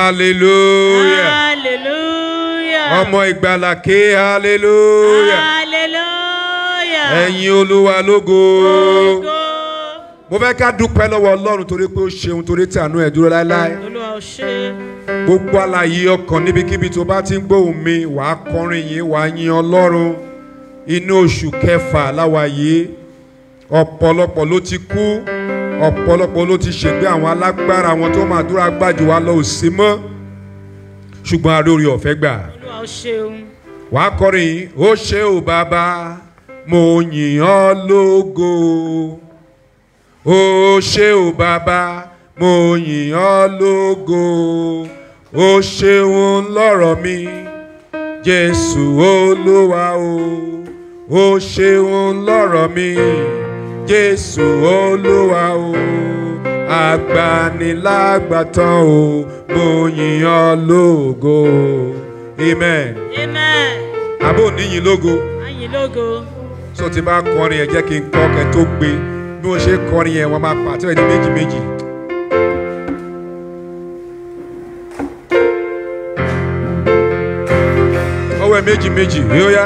hallelujah hallelujah ọmọ ìgbàlà ké hallelujah hallelujah ẹ̀yin olúwa lógo Ògo. mo fẹ́ ká dúpẹ́ lọ́wọ́ ọlọ́run torí pé ó ṣeun torí tí àánú ẹ̀ dúró láéláé olúwa ò ṣe gbogbo àlàyé ọkàn níbikíbi tó bá ti ń gbóhùn mi wàá kọrin yìí wàá yin ọlọ́run inú oṣù kẹfà láwa yìí ọ̀pọ̀lọpọ̀ ló ti kú ọ̀pọ̀lọpọ̀ ló ti ṣègbé àwọn alágbára àwọn tó máa dúró agbájú wa lọ ò sí mọ́ ṣùgbọ́n a rí orí ọ̀fẹ́ gbà olúwa ò ṣeun wàá kọrin yìí ó ṣe ò bàbá mo yìn ọ́ lógo ó ṣe ò bàbá mo yìn ọ́ lógo ó ṣeun lọ́rọ̀ mi jésù olúwa o ó ṣeun lọ́rọ̀ mi jésù olúwa o agbanilágbàtàn o mo yìn ọ́ lógo amen amen àbò níyìn lógo ayin lógo so ti bá kọrin yẹn jẹ́ kí n kọ́ kẹ́ tó gbé bí wọ́n ṣe kọrin yẹn wọ́n máa pàtó ẹ̀ ní méjì méjì. ọwọ́ ẹ̀ méjì méjì yóò yá.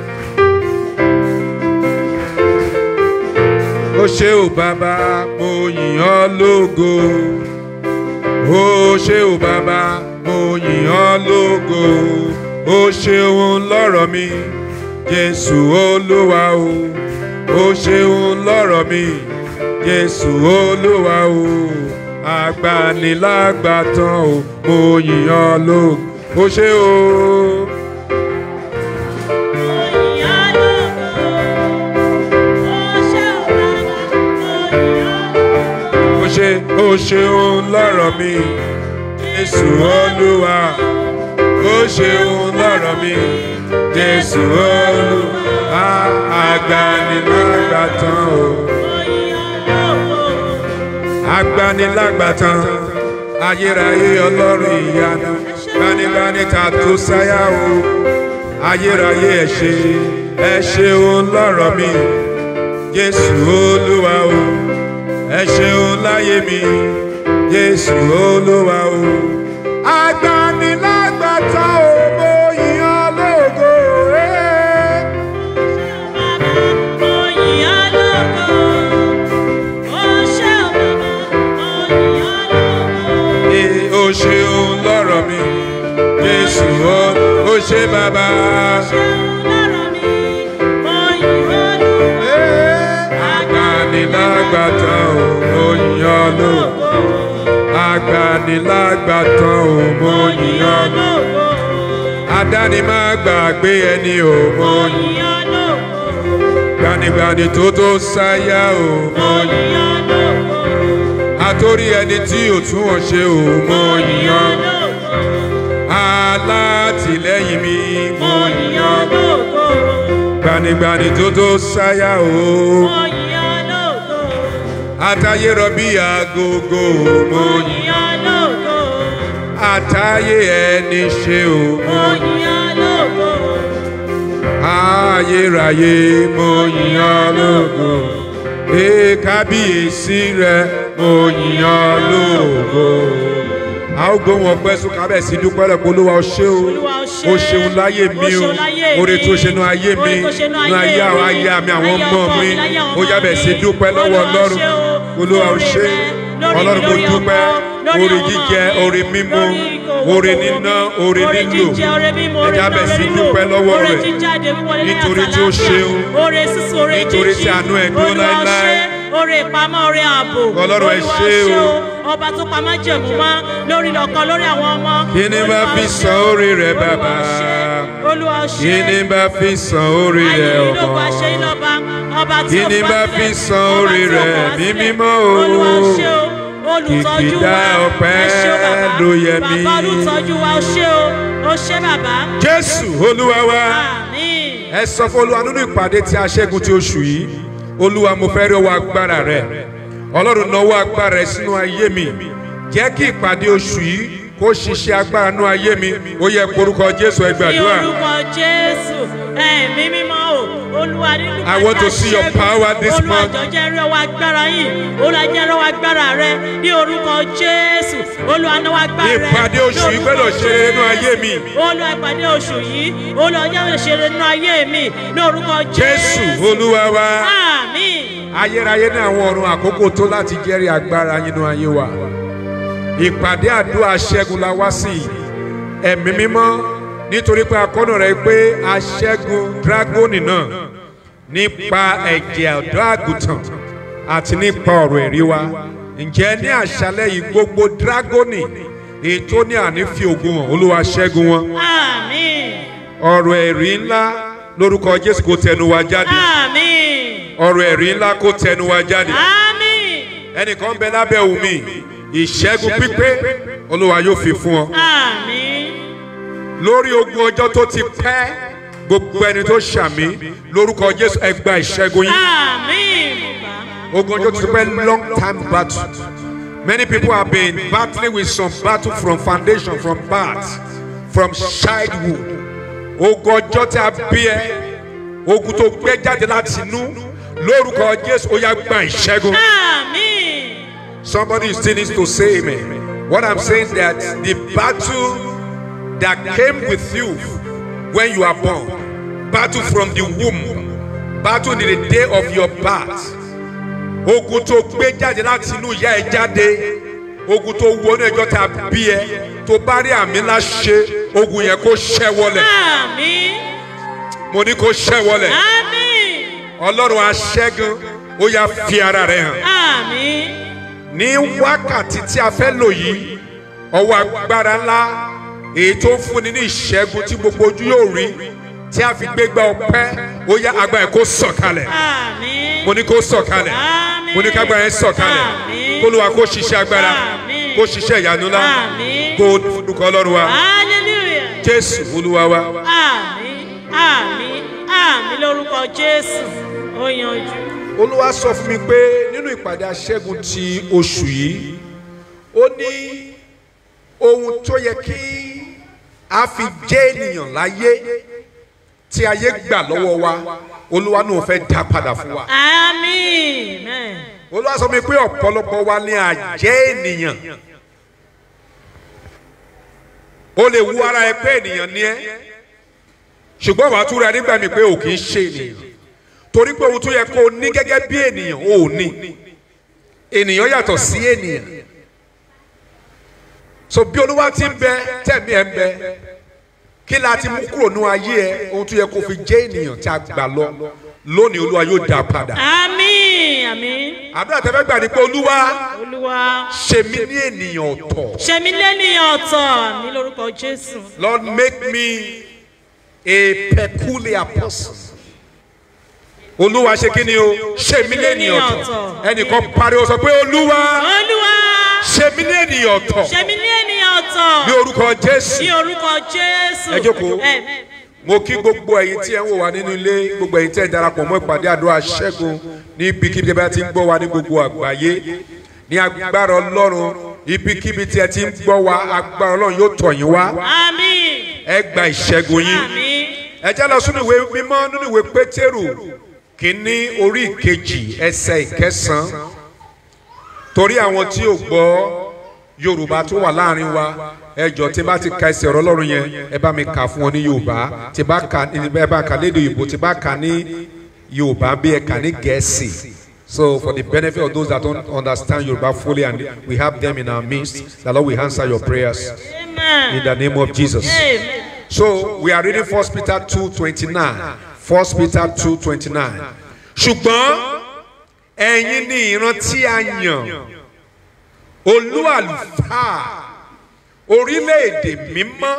ó ṣe ò bàbá mo yìn ọ́ lógo ó ṣe ò bàbá mo yìn ọ́ lógo ó ṣeun lọ́rọ̀ mi jésù olúwa o ó ṣeun lọ́rọ̀ mi jésù olúwa o agbanilágbàtàn o mo yìn ọ́ lógo ó ṣe o. Oyin lógo. Ó ṣe ò bàbá, oyin ó ṣe ó ṣeun lọ́rọ̀ mi jésù olúwa ó ṣeun lọ́rọ̀ mi jésù olúwa agbanilágbàtàn o Oyin lógo. agbanilágbàtàn ayérayé ọlọ́run ìyanu gbanibani ta tó sáyà o ayérayé ẹ ṣe ẹ ṣeun lọ́rọ̀ mi jésù olúwa o ẹ ṣeun láyé mi jésù olúwa o agbanilágbàtàn o mo yìn ọ́ lógo. eh. Oyin lógo. Ó ṣe ò bàbá, oyin lógo. Ee, ó ṣeun lọ́rọ̀ mi jésù ó ó ṣe bàbá. Ṣeun lọ́rọ̀ mi, oyin lógo. agbanilágbàtàn ò mo yìn ọ́ lógo. agbanilágbàtàn ò mo yìn ọ́ lógo. adáni má gbàgbé ẹni ò mo yìn. Oyin lógo. gbanigbani tó tó sáyà ò mo yìn. Oyin lógo. àtórí ẹni tí ò tún wọn ṣe ò mo yìn ọ́. Oyin lógo. alátìlẹ́yìn mi mo yìn ọ́. Oyin lógo. gbanigbani tó tó sáyà ò. Oyin lógo. àtayé rọbí agogo mo yìn. Oyin lógo. àtayé ẹni ṣe ò mo yìn. Oyin lógo. ayérayé mo yìn ọ́ lógo. ee kábíyèsí rẹ mo yìn ọ́ lógo. a ó gbóhùn ọpẹ́ sún kábẹ̀ sí dúpẹ́ rẹ̀ pé olúwa ó ṣe o Olúwa ó ṣe. ó ṣeun láyé Ó mi o ṣeun láyé oore mi. tó ṣe nu ayé mi Oore tó ṣe nú nu ayé ayé àwọn mi. ayé mi àwọn Ayé ọmọ ọkọ mi mi, láyé àwọn ó ọmọ yábẹ̀ mi. sí dúpẹ́ lọ́wọ́ Olúwa ó ọlọ́run ṣe o. olúwa ó Lórí ṣe rẹ, lórí ọlọ́run mo lórí dúpẹ́ ọmọ, lórí oore àwọn ọmọ jíjẹ mi, oore mímu lórí ìkòwò, oore kòwò níná mi, oore oore nílò jíjẹ, oore mímu, oore ẹja níná, bẹ̀ sí oore lílò, dúpẹ́ lọ́wọ́ oore rẹ̀ jíjáde, wíwọlé láyọ̀ nítorí àti tí ó àlàáfíà, ṣeun. oore sísun, oore Nítorí jíjí, tí àánú ẹ̀ dúró Olúwa ó láéláé. ṣe, oore ìpamọ́, oore ààbò, Ọlọ́run ẹ Olúwa ṣé o. ọba tó pamọ́ jẹ̀mú mọ́ lórí ọkọ lórí àwọn ọmọ. Kí ni bá Olúwa fi ó ṣe, san oore rẹ̀, Olúwa ó bàbá? ṣe, Olúwa ó ṣe. kí ni bá fi san orí rẹ̀ Ayé ìlógun ọmọ àṣẹ ìlọba, ọba tí Kí ó ni pa bá sílẹ̀, fi san ọba orí tí ó rẹ̀ pa wá ní sílẹ̀. mímọ́ o? Olúwa ó ṣe o, olùtọ́jú Kìkìdá wa, ọpẹ́ ẹ ṣé o bàbá. ló yẹ mí. Bàbá olùtọ́jú wa, ó ṣé o, ó ṣé bàbá. jésù olúwa wa Àmín. ẹ sọ fún olúwa nínú ìpàdé tí a ṣẹ́gun ti oṣù yìí olúwa mo fẹ́ rí ọwọ́ agbára rẹ ọlọ́run náwó agbára rẹ sínú ayé mi jẹ́ kí ìpàdé oṣù yìí kó ṣiṣẹ́ agbára nínú ayé mi ó yẹ korúkọ jésù ẹ Ní gbàdúrà orúkọ Jésù, ẹ̀mí mímọ́ o, olúwa nínú I want to see your power this olúwa month. jọ jẹ́ rí ọwọ́ agbára yìí olúwa jẹ́ rí ọwọ́ agbára rẹ ní orúkọ jésù olúwa náwó agbára rẹ Ìpàdé oṣù yìí gbọ́dọ̀ ṣe rere nínú ayé mi. olúwa ìpàdé oṣù yìí olúwa jẹ́ ṣe rere nínú ayé mi ní orúkọ Jésù jésù Olúwa wa. àmín Ayérayé ní àwọn ọ̀run àkókò tó láti jẹ́rìí agbára yín nínú ayé wa. Ìpàdé àdúrà ṣẹ́gun la wá sí yìí. Ẹ̀mí mímọ́ nítorí pé akọ́nà rẹ̀ pé aṣẹ́gun dragoni náà nípa ẹ̀jẹ̀ ọ̀dọ́ àgùntàn àti nípa ọ̀rọ̀ ẹ̀rí wa. Ǹjẹ́ ní àṣálẹ́ yìí gbogbo dragoni èyí tó ní àní fi ògùn hàn Olúwa ṣẹ́gun wọn. àmín Ọ̀rọ̀ ẹ̀rí ńlá lórúkọ Jésù kò tẹnu wa jáde. àmín Ọ̀rọ̀ ẹ̀rí ńlá kò tẹnu wa jáde. àmín ẹnìkan bẹ lábẹ́ omi ìṣẹ́gun pípé olúwa yóò fi fún ọ. àmín lórí ogun ọjọ́ tó ti pẹ́ gbogbo ẹni tó ṣàmì lórúkọ jésù ẹ gba ìṣẹ́gun yín. àmín bàbá. ogun ọjọ́ tó ti pẹ́ long time battle many people have been battling with some battle from foundation from birth from childhood ogun ọjọ́ tí a bí ẹ ogun tó gbé jáde láti inú lórúkọ jésù ó yá gba ìṣẹ́gun. Àmín. Somebody still needs to say amen. What I'm saying is that the battle that came with you when you are born, battle from the womb, battle in the day of your birth, ogun tó gbé jáde láti inú ìyá ẹ jáde, ogun tó wọnú ẹjọ́ tá a bí ẹ, tó bá rí àmì ńlá ṣe, ogun yẹn kó ṣẹ́ wọlẹ̀. Àmín. Mo ní kó ṣẹ́ wọlẹ̀. Àmín. Ọlọ́run aṣẹ́gun, ó yá fi ara rẹ̀ hàn. Àmín. ní wákàtí tí a fẹ́ lò yìí ọwọ́ agbára ńlá èyí tó ń fúnni ní ìṣẹ́gun tí gbogbo ojú yóò rí tí a fi gbégbá ọpẹ́ ó yá agbára yẹn kó sọ̀kalẹ̀ Àmín. mo ní kó sọ̀kalẹ̀ Àmín. mo ní kágbára yẹn sọ̀kalẹ̀ Àmín. kólúwa kó ṣiṣẹ́ agbára Àmín. kó ṣiṣẹ́ ìyanu ńlá Àmín. kó dúkọ́ ọlọ́run wa Hallelujah. jésù olúwa wa Àmín. Àmín. Àmín lórúkọ Jésù. Ó yanjú. olúwa sọ fún mi pé nínú ìpàdé aṣẹ́gun ti oṣù yìí ó ní ohun tó yẹ kí a fi jẹ́ ènìyàn láyé tí ayé gbà lọ́wọ́ wa olúwa náà fẹ́ dá padà fún wa Àmín. Amen. olúwa sọ mi pé ọ̀pọ̀lọpọ̀ wa ni àjẹ́ ènìyàn o lè wu ara ẹ pé ènìyàn ni ẹ ṣùgbọ́n wàá túra nígbà mi pé o kì í ṣe ènìyàn torí pé ohun tó yẹ kó o ní gẹ́gẹ́ bí ènìyàn o ò ní ènìyàn yàtọ̀ sí ènìyàn so bí olúwa ti ń bẹ tẹ̀mí ẹ ń bẹ kí la ti mú kúrò ní ayé ẹ ohun tó yẹ kó o fi jẹ́ ènìyàn tí a gbà lọ lónìí olúwa yóò dá a padà Àmín. Àmín. àdúrà tẹ́fẹ́ gbà ní pé olúwa Olúwa. ṣe mí ní ènìyàn ọ̀tọ̀. Ṣe mí lẹ́nìyàn ọ̀tọ̀ ní lórúkọ Jésù. Lord make me a peculiar person. Olúwa ṣe kí ni o? Ṣe mí ní ènìyàn ọ̀tọ̀. Ẹnìkan pariwo sọ pé Olúwa Olúwa. ṣe mí ní ènìyàn ọ̀tọ̀. Ṣe mí lẹ́nìyàn ọ̀tọ̀. Ní orúkọ Jésù. Ní orúkọ Jésù. Ẹ jókòó. Ẹ- Mo kí gbogbo ẹ̀yin tí ẹ ń wò wá nínú ilé, gbogbo ẹ̀yin tí ẹ darapọ̀ mọ́ ìpàdé àdúrà ṣẹ́gun ní ibikíbi tí ẹ bá ti ń gbọ́ wa ní gbogbo àgbáyé. Ní agbára Ọlọ́run, ibikíbi tí ẹ ti ń gbọ́ wa, agbára Ọlọ́run yóò tọ̀ yín wá. Àmín. Ẹ gba ìṣẹ́gun yín. Àmín. ẹ jẹ́ lọ sínú ìwé mímọ́ nínú ìwé pétérù kínní orí ìkejì ẹsẹ̀ ìkẹsàn-án torí àwọn tí ò gbọ́ yorùbá tó wà láàrin wa ẹ jọ tí bá ti ka ẹsẹ̀ ọ̀rọ̀ ọlọ́run yẹn ẹ bá mi kà fún wọn ní yorùbá tí bá kà ẹ bá kà lédè òyìnbó tí bá kà ní yorùbá bí ẹ kà ní gẹ̀ẹ́sì so for the benefit of those that don't understand yorùbá fully and we have them in our midst the lord will answer your prayers Amen. in the name of jesus. Amen. So we are reading First Peter two twenty nine. First Peter two twenty nine. Ṣùgbọ́n ẹ̀yin ni ìran tí a yàn olú àlùfáà orílẹ̀-èdè mímọ́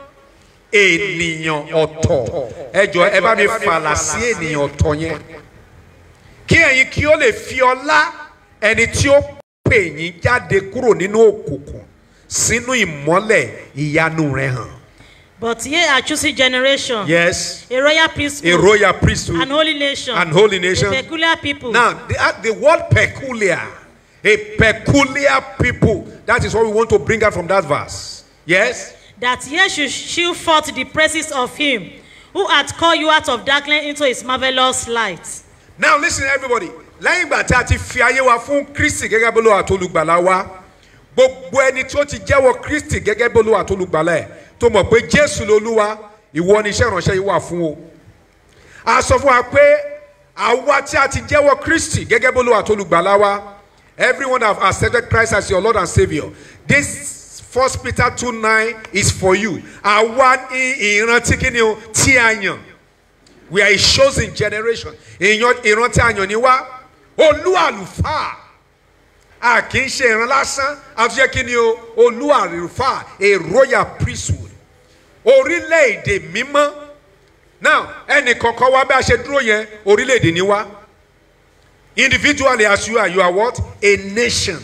ènìyàn ọ̀tọ̀ ẹ jọ ẹ bá mi fàlà sí ènìyàn ọ̀tọ̀ yẹn kí ẹ̀yin kí ó lè fi ọlá ẹni tí ó pè yín jáde kúrò nínú òkùnkùn sínú ìmọ́lẹ̀ ìyanu rẹ̀ hàn. But ye are choosing generation, Yes. a royal priesthood, a royal priesthood and holy nation, and holy nation. a peculiar people. Now, the, uh, the word peculiar, a peculiar people, that is what we want to bring out from that verse. Yes? that ye should shew forth the praises of him who hath called you out of darkness into his marvellous light. now listen everybody lẹ́yìn ìgbà tí a ti fi ayé wa fún kristi gẹ́gẹ́ bí olúwa tó olùgbàlà wa gbogbo ẹni tí ó ti jẹ́wọ́ kristi gẹ́gẹ́ bí olúwa tó olùgbàlà ẹ̀ tó mọ̀ pé jésù lolúwa ìwọ ni iṣẹ́ ìránṣẹ́ yìí wà fún o a sọ fún wa pé àwa tí a ti jẹ́wọ́ kristi gẹ́gẹ́ bí olúwa tó olùgbàlà wa everyone have accepted christ as your lord and saviour this first peter two nine is for you àwa ní ìrántí kí ni o tí a yàn we are a chosen generation ìyan ìran tí a yàn ní wá olú àlùfáà a kì í ṣe ìran lásán a tún yẹ kí ni o olú àlùfáà a royal priesthood orílẹ̀-èdè mímọ́ now ẹnì kọ̀ọ̀kan wá bí a ṣe dúró yẹn orílẹ̀-èdè ni wá individually as you are you are what a nation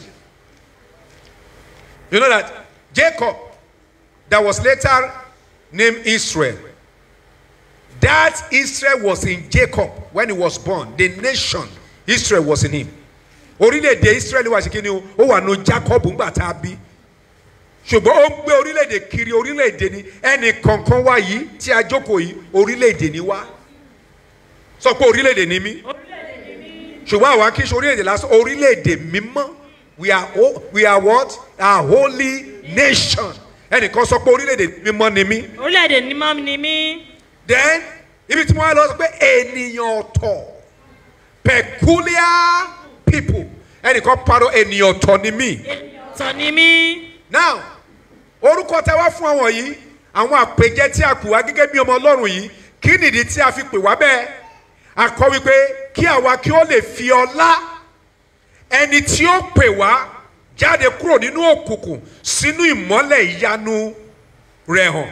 you know that jacob that was later named israel that Israel was in Jacob when he was born. The nation Israel was in him. Orílẹ̀-èdè Israel wà sí kíni o, ó wà nù Jacob ńgbà tá a bí. Ṣùgbọ́n ó ń gbé orílẹ̀-èdè kiri orílẹ̀-èdè ni ẹnì kọ̀ọ̀kan wá yìí tí a jókòó yìí orílẹ̀-èdè ni wá. Sọ pé orílẹ̀-èdè ni mí. Ṣùgbọ́n àwa kì í ṣe orílẹ̀-èdè lásán orílẹ̀-èdè mímọ́. We are, ho- we are what? A holy nation. Ẹnìkan sọ pé orílẹ̀-èdè mímọ́ ni mí orílẹ̀-èdè ní mọ́ ni mí. then ibi tí wọ́n lọ sọ pé ènìyàn ọ̀tọ̀ peculiar people ẹnìkan parọ́ ènìyàn ọ̀tọ̀ ni mí tọ̀ ni mí. now orúkọ tẹ wá fún àwọn yìí àwọn àpèjẹ tí a pè wá gẹ́gẹ́ bí ọmọ ọlọ́run yìí kí nìdí tí a fi pè wá bẹ́ẹ̀ a kọ wípé kí àwa kí ó lè fi ọlá ẹni tí ó pè wá jáde kúrò nínú òkùnkùn sínú ìmọ́lẹ̀ ìyanu rẹ̀ hàn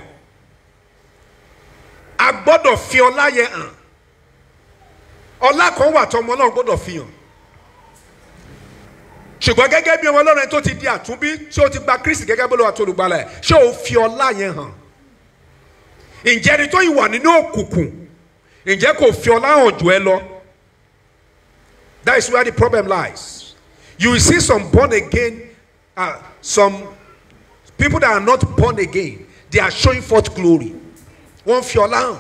a gbọ́dọ̀ fi ọlá yẹn hàn ọlá kan wà tó ọmọ ọlọ́run gbọ́dọ̀ fi hàn ṣùgbọ́n gẹ́gẹ́ bí ọmọ ọlọ́run ẹni tó ti di àtúnbí tí ó ti gba kristi gẹ́gẹ́ bí olúwa tó olùgbàlà ẹ̀ ṣé o fi ọlá yẹn hàn ǹjẹ́ ẹni tó yìí wà nínú òkùnkùn ǹjẹ́ kò fi ọlá hàn jù ẹ lọ that is where the problem lies you will see some born again uh, some people that are not born again they are showing forth glory wọ́n fi ọlá hàn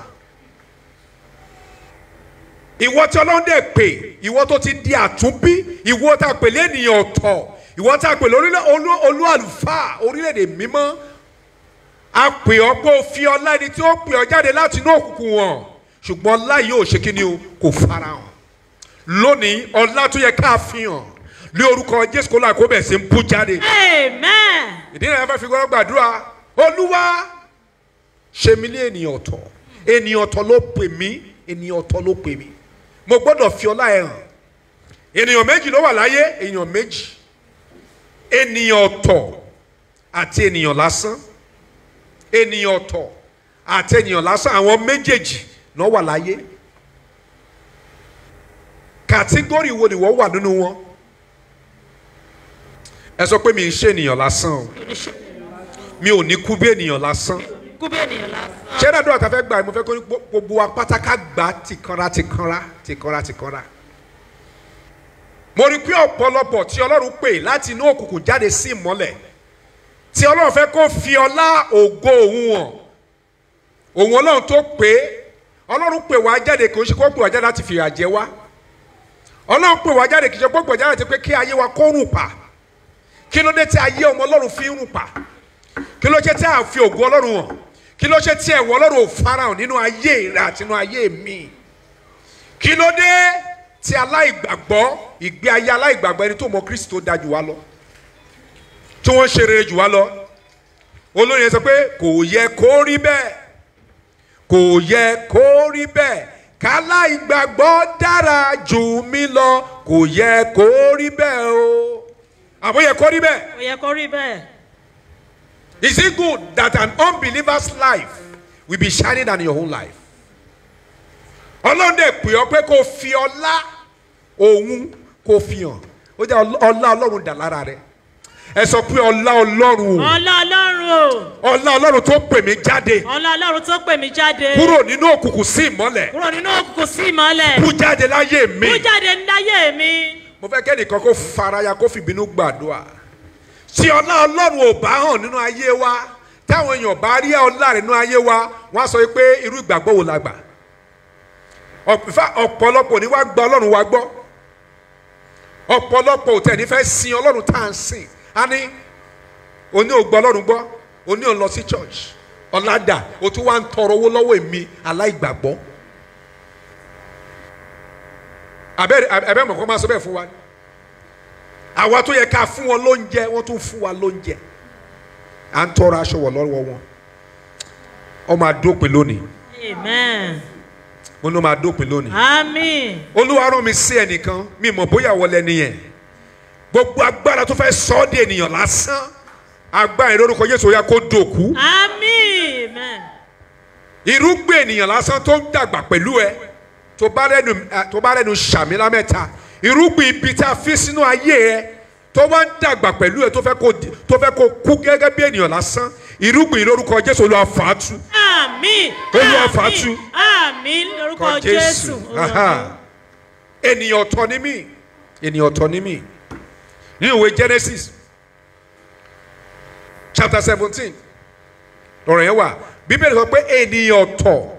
ìwọ tí ọlọ́run dẹ̀ pè ìwọ tó ti di àtúnbí ìwọ tá a pè lẹ́nìyàn ọ̀tọ̀ ìwọ tá a pè lórílẹ̀ olú olú àlùfáà orílẹ̀-èdè mímọ́ a pè ọ́ pé o fi ọlá ẹni tí ó pè ọ́ jáde láti inú òkùnkùn wọn ṣùgbọ́n ọlá yìí ò ṣe kí ni o kò fara hàn lónìí ọlá tó yẹ ká fi hàn ní orúkọ jésù kó láì kó bẹ̀ sí ń bú jáde amen. ìdí náà fẹ́ fi gbọ́dọ̀ gbàdúrà olúwa ṣe mí ní ènìyàn ọ̀tọ̀ ènìyàn ọ̀tọ̀ ló pè mí ènìyàn ọ̀tọ̀ ló pè mí mo gbọ́dọ̀ fi ọlá ẹ̀ hàn ènìyàn méjì ló wà láyé ènìyàn méjì ènìyàn ọ̀tọ̀ àti ènìyàn lásán ènìyàn ọ̀tọ̀ àti ènìyàn lásán àwọn méjèèjì náà wà láyé kàtígórì wo ni wọ́n wà nínú wọn ẹ sọ pé mi ń ṣe ènìyàn lásán o mi ò ní kú bí ènìyàn lásán kú bí ènìyàn lásán. ṣé dáadọ́ àtàfẹ́ gbà mo fẹ́ kó ní gbogbo wa pátákà gbà tìkanra tìkanra tìkanra tìkanra. mo rí i pé ọ̀pọ̀lọpọ̀ tí ọlọ́run pè láti inú òkùnkùn jáde sí ìmọ́lẹ̀ tí ọlọ́run fẹ́ kó fi ọlá ògo òun hàn òun ọlọ́run tó pè é ọlọ́run pè wá jáde kì í ṣe kó pè wá jáde láti fìyà jẹ wá ọlọ́run pè wá jáde kì í ṣe kó pè wá jáde láti pé kí ayé wa kó rùn pa kí ló dé tí ayé ọmọ ọlọ́run fi ń rùn pa kí ló ṣe tí a fi ògo ọlọ́run hàn kí ló ṣe tí ẹ̀wọ̀ ọlọ́run ò farahàn nínú ayé rẹ àti nínú ayé mi kí ló dé tí aláìgbàgbọ́ ìgbé ayé aláìgbàgbọ́ ẹni tó mọ kristi tó dáa jù wá lọ tí wọ́n ṣe rere jù wá lọ olórin yẹn sọ pé kò yẹ kó rí bẹ́ẹ̀ kò yẹ kó rí bẹ́ẹ̀ káláìgbàgbọ́ dára jù mí lọ kò yẹ kó rí bẹ́ẹ̀ o àbó yẹ kó rí bẹ́ẹ̀. kò yẹ kó rí bẹ́ẹ̀. Is it good that an unbeliever's life will be shining than your own life? Ọlọ́run dẹ̀ pè ọ́ pé kó fi ọlá òun kó fi hàn. Ó jẹ́ ọl- ọlá Ọlọ́run dà lára rẹ̀. Ẹ sọ pé ọlá Ọlọ́run o. ọlá ọlọ́run o Ọlá Ọlọ́run tó pè mí jáde ọlá ọlọ́run tó pè mí jáde kúrò nínú òkùnkùn sí ìmọ́lẹ̀. kúrò nínú òkùnkùn sí ìmọ́lẹ̀ Kú jáde láyé mi. mú jáde níláyé mi. Mo fẹ́ kẹ́nìkan kó faraya kó fìbínú gbàdúrà. Tí ọlá Ọlọ́run ò bá hàn nínú ayé wa, táwọn èèyàn bá rí ọlá rẹ̀ nínú ayé wa wọ́n á sọ pé irú ìgbàgbọ́ wo la gbà ọ̀pọ̀lọpọ̀ ni wá gba ọlọ́run wa gbọ́ ọ̀pọ̀lọpọ̀ ò tẹ̀ ní fẹ́ sin ọlọ́run tá à ń sìn á ní oní ò gbọ́ ọlọ́run gbọ́ oní ò lọ sí church ọ̀làdà o tún wá ń tọrọ owó lọ́wọ́ èmi aláìgbàgbọ́ abẹ́ mọ̀ kó máa sọ bẹ́ẹ̀ fún wa ni àwa tó yẹ ká fún wọn lóúnjẹ wọ́n tún fún wa lóúnjẹ à ń tọrọ aṣọ wọ̀ lọ́wọ́ wọn ó máa dópin lónìí amen mo ní ó máa dópin lónìí àmín olúwa rán mi sí ẹnìkan mi mọ̀ bóyá wọlé nìyẹn gbogbo agbára tó fẹ́ sọ ọ́ di ènìyàn lásán agbára ìlórúkọ Jésù yá kó dòkú àmín amen irúgbìn ènìyàn lásán tó ń dàgbà pẹ̀lú ẹ tó bá rẹnu tó bá rẹnu sàmì lámẹ́ta irúgbìn ibi tí a fi sínú ayé ẹ tó bá ń dàgbà pẹ̀lú ẹ tó fẹ́ kó di- tó fẹ́ kó kú gẹ́gẹ́ bí ènìyàn lásán irúgbìn lórúkọ Jésù Olúwa fàátù àmín Olúwa àmín, fàátù. àmín lórúkọ jésù Aha. ènìyàn ọ̀tọ̀ ni mí ènìyàn ọ̀tọ̀ ni mí ní ìwé Genesis chapter seventeen ọ̀rọ̀ yẹn wà bíbélì sọ pé ènìyàn ọ̀tọ̀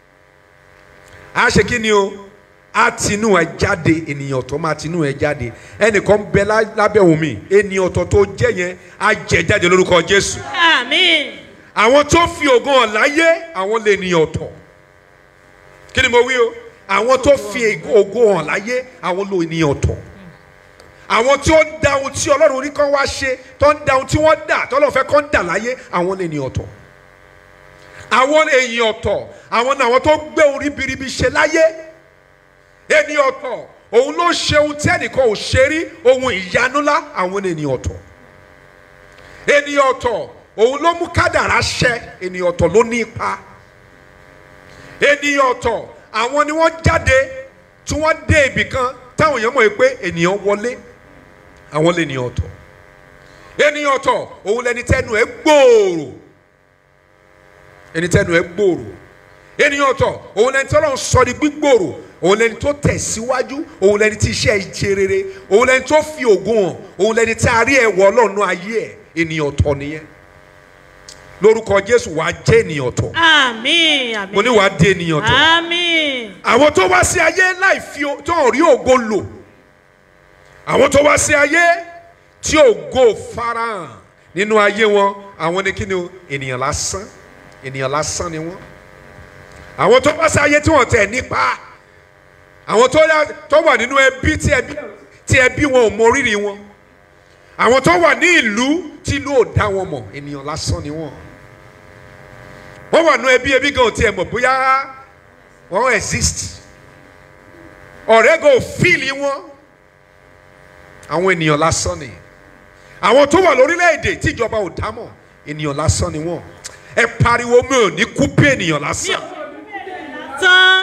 a ṣe kí ni o a tinú ẹ jáde ènìyàn ọ̀tọ̀ máa tinú ẹ jáde ẹnìkan ń bẹ lá- lábẹ́ omi ènìyàn ọ̀tọ̀ tó jẹ́ yẹn á jẹ jáde lórúkọ Jésù àmín àwọn tó fi ògo hàn láyé àwọn lè ní ọ̀tọ̀ kí ni mo wí o àwọn tó fi ògo hàn láyé àwọn ló ní ọ̀tọ̀ àwọn tí ó da ohun tí ọlọ́run ní kán wá ṣe tó ń da ohun tí wọ́n dà tọ́lọ́run fẹ́ kán dà láyé àwọn lè ní ọ̀tọ̀ àwọn èèyàn ọ̀tọ̀ àwọn ni àwọn tó gbé ohun ribiribi ṣe láyé ẹni ọ̀tọ̀ òun ló ṣe ohun tí ẹnìkan ò ṣe rí ohun ìyanu ńlá àwọn ènìyàn ọ̀tọ̀ ènìyàn ọ̀tọ̀ òun ló mú kádàrá ṣẹ ènìyàn ọ̀tọ̀ ló ní ipa ènìyàn ọ̀tọ̀ àwọn ni wọ́n jáde tí wọ́n dé ibì kan táwọn èèyàn mọ̀ pé ènìyàn wọlé àwọn lè ènìyàn ọ̀tọ̀ ènìyàn ọ̀tọ̀ òun lẹni tẹnu ẹ̀ gbòòrò ẹni tẹnu ẹ̀ gbòòrò ènìyàn ọ̀tọ̀ òun lẹni tí Ọlọ́run sọ di gbígbòòrò òun lẹni tó tẹ̀síwájú òun lẹni tí iṣẹ́ ìṣe rere òun lẹni tó fi ògùn hàn òun lẹni tí a rí ẹ̀wọ̀ Ọlọ́run nú ayé ẹ̀ ènìyàn ọ̀tọ̀ nìyẹn lórúkọ Jésù wàá jẹ́ ènìyàn ọ̀tọ̀ àmín àmín mo ní wàá di ènìyàn ọ̀tọ̀ àmín àwọn tó wá sí ayé láì fi o- tó ń rí ògo lò àwọn tó wá sí ayé tí ògo farahàn nínú ayé wọn àwọn ni kí ni o ènìyàn lásán ènìyàn lásán ni wọn àwọn tó wá sí ayé tí wọn tẹ̀ nípa àwọn tó yá- tó wà nínú ẹbí tí ẹbí tí ẹbí wọn ò mọ rírì wọn àwọn tó wà ní ìlú tí ìlú ò dá wọn mọ̀ ènìyàn lásán ni wọn wọ́n wà nínú ẹbí ẹbí gan ò tiẹ̀ mọ̀ bóyá wọ́n exist ọ̀rẹ́ gan ò fíìlì wọn àwọn ènìyàn lásán ni àwọn tó wà lórílẹ̀‐èdè tíjọba ò dámọ̀ ènìyàn lásán ni wọ́n ẹ pariwo mi ò ní kú bí ènìyàn lásán tán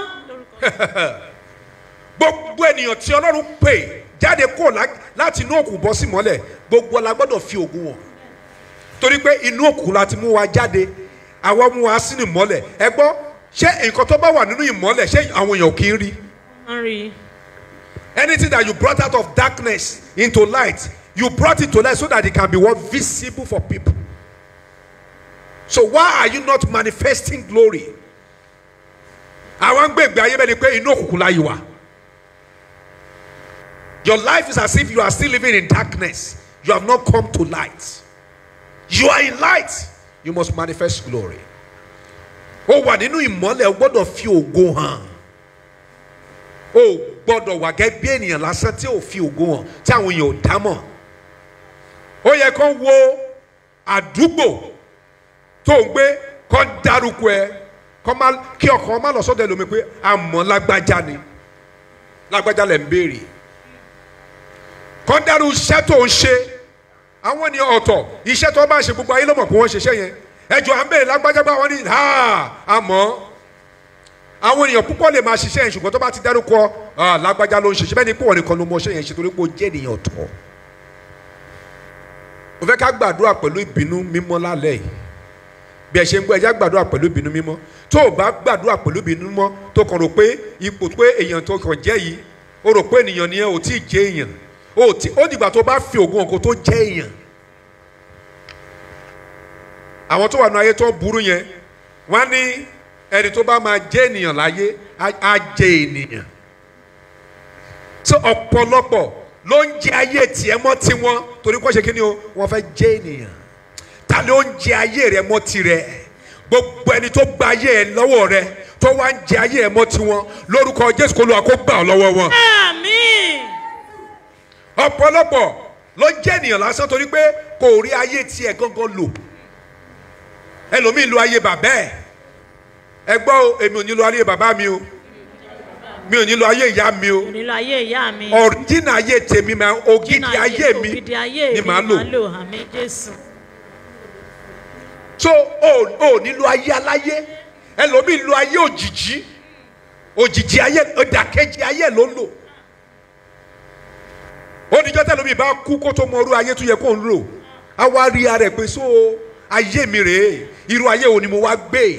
gbogbo ènìyàn tí ọlọ́run pè jáde kó láti inú òkú bọ́ sí mọ́lẹ̀ gbogbo la gbọ́dọ̀ fi ògùn wọn torí pé inú òkú la ti mú wa jáde àwa mú wa sínú ìmọ́lẹ̀ ẹ gbọ́ ṣé nǹkan tó bá wà nínú ìmọ́lẹ̀ ṣé àwọn èèyàn kì í rí ń rí anything that you brought out of darkness into light you brought it to light so that it can be what visible for people so why are you not manifesting glory àwọn gbègbè ayé bẹ́ẹ̀ ni pé inú òkùnkùn láyé wa your life is as if you are still living in darkness you have not come to light you are in light you must manifest glory ó wà nínú ìmọ́lẹ̀ o gbọ́dọ̀ fi ògo hàn o gbọ́dọ̀ wà gẹ́gẹ́ bí ènìyàn lásán tí ò fi ògo hàn tí àwọn èèyàn ò dá mọ̀ ó yẹ kó wo àdúgbò tó ń gbé kó dárúkọ ẹ kó má kí ọkàn má lọ sọ́dọ̀ ẹlòmíì pé àmọ́ lágbájá ni lágbájá lẹ̀ ń béèrè kó dárú iṣẹ́ tó ń ṣe àwọn ènìyàn ọ̀tọ̀ iṣẹ́ tó bá ń ṣe gbogbo ayé ló mọ̀ pé wọ́n ṣiṣẹ́ yẹn ẹjọ́ à ń béèrè lágbájá bá wọn ní ha àmọ́ àwọn èèyàn púpọ̀ lè máa ṣiṣẹ́ yẹn ṣùgbọ́n tó bá ti dárúkọ ah, lágbájá ló ń ṣiṣẹ́ bẹ́ẹ̀ ni pé wọ́n nìkan ló mọ ṣẹ́ yẹn ṣe torí pé ó jẹ́ ènìyàn ọ̀tọ̀. mo fẹ́ ká gbàdúrà pẹ̀lú ìbínú mímọ́ lálẹ́ yìí bí ẹ ṣe ń gbọ́ ẹjá gbàdúrà pẹ̀lú ìbínú mímọ́ tó o bá gbàdúrà pẹ̀lú ìbínú mímọ́ tó kàn rò pé ipò pé èèyàn tó kàn jẹ́ yìí o rò pé ènìyàn ni ẹ ò tí ì jẹ́ èèyàn o ti ó dìgbà tó bá fi ògùn ọkọ tó jẹ́ èèyàn àwọn tó wà ní ayé tó burú yẹn wọ́n ní ẹni tó bá máa jẹ́ ènìyàn láyé á á jẹ́ ènìyàn so ọ̀pọ̀lọpọ̀ ló ń jẹ ayé tiẹ̀ mọ́ tiwọn torí kó ṣe kí ni o wọ́n fẹ́ jẹ́ ènìyàn ta ló ń jẹ ayé rẹ mọ́ tirẹ̀ gbogbo ẹni tó gba ayé ẹ lọ́wọ́ rẹ tó wá ń jẹ ayé ẹ mọ́ tiwọn lórúkọ jésù kó lu àkógbà ọ lọ́wọ́ wọn àmín ọ̀pọ̀lọpọ̀ ló jẹ́ ènìyàn lásán torí pé kò rí ayé tiẹ̀ gangan lò ẹlòmíì lo ayé bàbá ẹ̀ ẹ gbọ́ o èmi ò ní lo ayé bàbá mi o mi ò ní lo ayé ìyá mi o nílò ayé ìyá mi ọ̀ríjìnà ayé tèmi máa ògidì Jìnnà ayé mi ògidì ayé ni mi màá lò àmín jésù so o ò ní lo ayé aláyé ẹlòmíì lo ayé òjìjí òjìjí ayé ìdàkejì ayé ló ń lò oníjọ́ tẹ́lómi bá kú kó tó mọ irú ayé tó yẹ kó ń lò á wá rí ara ẹ̀ pé so ayé mi rèé irú ayé wo ni mo wá gbé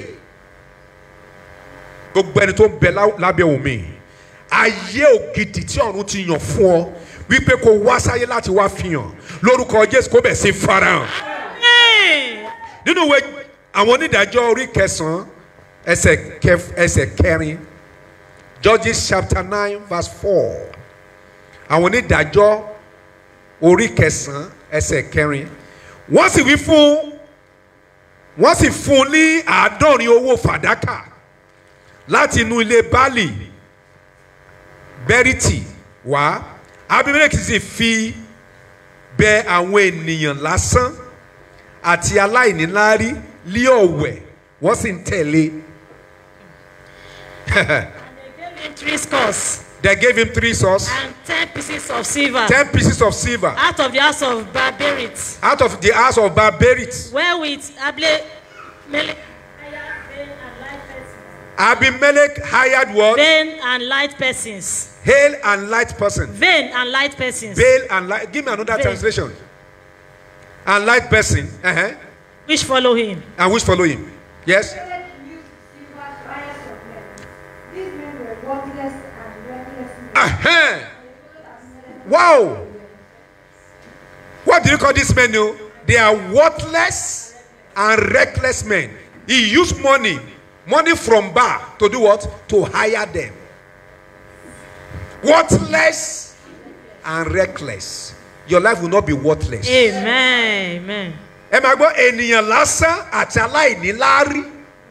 gbogbo ẹni tó ń bẹ lá- lábẹ́ omi ayé ògidì tí ọ̀run ti yàn fún ọ wípé kó wá sáyé láti wá fihàn lórúkọ jésù kó bẹ̀ sí farahàn Àmín. nínú ìwé àwọn onídàájọ́ orí kẹsàn-án ẹsẹ̀ kẹf- ẹsẹ̀ kẹrin judges chapter nine verse four àwọn onídàájọ́ orí kẹsàn-án ẹsẹ̀ kẹrin wọ́n sì wí fún wọ́n sì fún un ní àádọ́rin owó fàdákà láti inú ilé baálì bẹ́rìtì wá abimeleki sì fi bẹ àwọn ènìyàn lásán àti aláìníláárí lé ọ̀wẹ̀ wọ́n sì ń tẹ̀lé. Gave him three scores they gave him three swords and ten pieces of silver ten pieces of silver out of the house of Barbarit, out of the house of barbarit wherewith Able Mele- abimelech hired what vain and light persons. hail and light person Vain and light persons. bail and light give me another Bail. translation and light person uh-huh. which follow him. and which follow him yes These men were worthless and reckless men. uh-huh. wow what do you call these men now they are worthless and reckless men he used money money from bar to do what to hire them worthless and reckless your life will not be worthless Amen. Amen. ẹ máa gbọ́ ènìyàn lásán àti aláìní láárí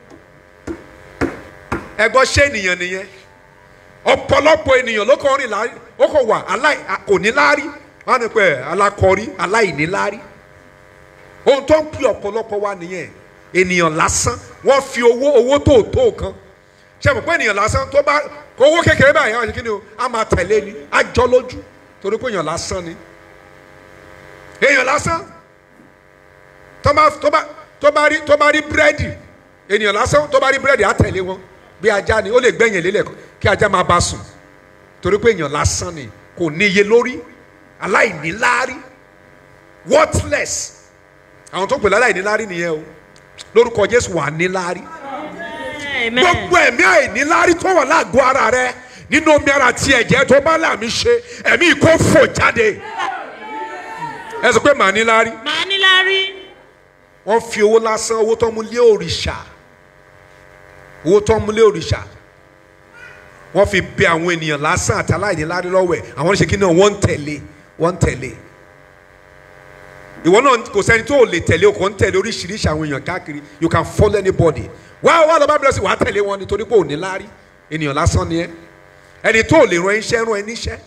ẹ gbọ́ ṣé ènìyàn nìyẹn ọ̀pọ̀lọpọ̀ ènìyàn ló kàn rìn láárí ó kàn wà aláì kò ní láárí wọn á ní pẹ́ alákọ̀ọ́rí aláìní láárí ohun tó ń pè ọ̀pọ̀lọpọ̀ wa nìyẹn ènìyàn lásán wọ́n fi owó owó tó tó kan ṣe mọ̀ pé ènìyàn lásán tó bá owó kékeré báyìí àwọn àṣekí ni o á máa tẹ̀lé ni á jọ lójú torí pé èèyàn lásán ni èèyàn lásán tó bá tó bá tó bá rí tó bá rí búrẹ́dì ènìyàn lásán tó bá rí búrẹ́dì á tẹ̀lé wọn bí ajá ni ó lè gbẹ̀yìn lélẹ̀ kí ajá máa bá sùn torí pé èèyàn lásán ni kò níye lórí aláìníláárí worthless àwọn tó pè láláìníláárí nìyẹn o lórúkọ jésù wà níláárí Amen. gbogbo ẹ̀mí àìníláárí tó wà lágọ̀ọ́ ara rẹ nínú omi ara tí ẹ̀jẹ̀ tó bá làmì ṣe ẹ̀mí kò fò jáde ẹ sọ pé màá níláárí Màá ní lárí. wọ́n fi owó lásán owó tó ń mú lé òrìṣà owó tó ń mú lé òrìṣà wọ́n fi bẹ àwọn ènìyàn lásán àti aláìní lárí lọ́wọ́ ẹ̀ àwọn oníṣe kí náà wọ́n ń tẹ̀lé wọ́n ń tẹ̀lé ìwọ náà kò sẹ́ni tó o lè tẹ̀lé o kò ń tẹ̀lé oríṣiríṣi àwọn èèyàn káàkiri you can follow anybody wá wá lọ́ba bẹ̀rẹ̀ sí wàá tẹ̀lé wọn nítorí pé ò ní lárí ènìyàn lásán ni ẹ ẹni tó o lè ran iṣẹ́ rán ẹ níṣẹ́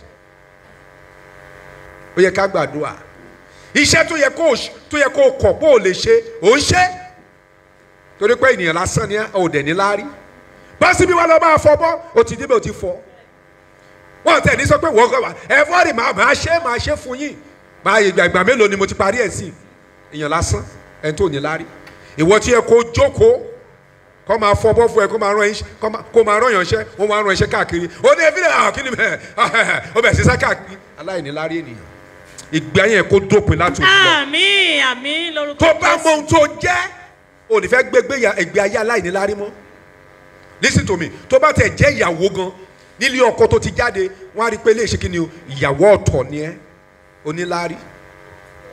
ó yẹ ká gbàdúrà iṣẹ́ tó yẹ kó o ṣ- tó yẹ kó o kọ̀ pé o lè ṣe ò ń ṣe torí pé ènìyàn lásán ni ẹ ò dẹ̀ ní láárí bá síbi wà lọ́ máa fọ bọ́ o ti débẹ̀ o ti fọ wọ́n tẹ̀ ní sọ pé wọ́n kọ́ wa ẹ fọ́ọ̀rì máa máa ṣe máa ṣe fún yín máa ìgbà ìgbà mélòó ni mo ti parí ẹ̀ sí èèyàn lásán ẹni tó ní láárí ìwọ tí yẹ kó jókòó kọ́ máa fọ bọ́ fún ẹ kó máa rán iṣẹ́ kó máa- kó máa rán yànṣẹ́ wọ́n máa rán iṣẹ́ káàkiri ó ní ebi náà kí ni mẹ́ ó bẹ̀ sísá káàkiri aláìní láárí ènìyàn ìgbà yẹn kó dópin láti òkú lọ Àmín. Àmín lórúkọ tó bá Jésù. mọ ohun tó jẹ́ ò ní fẹ́ gbégbé ya- ẹgbẹ́ ayé aláìníláárí mọ́ listen to me tó bá tẹ̀ jẹ́ ìyàwó gan nílé ọkọ tó ti jáde wọ́n á rí i pé léèṣe kí ni o ìyàwó ọ̀tọ̀ ni ẹ́ oníláárí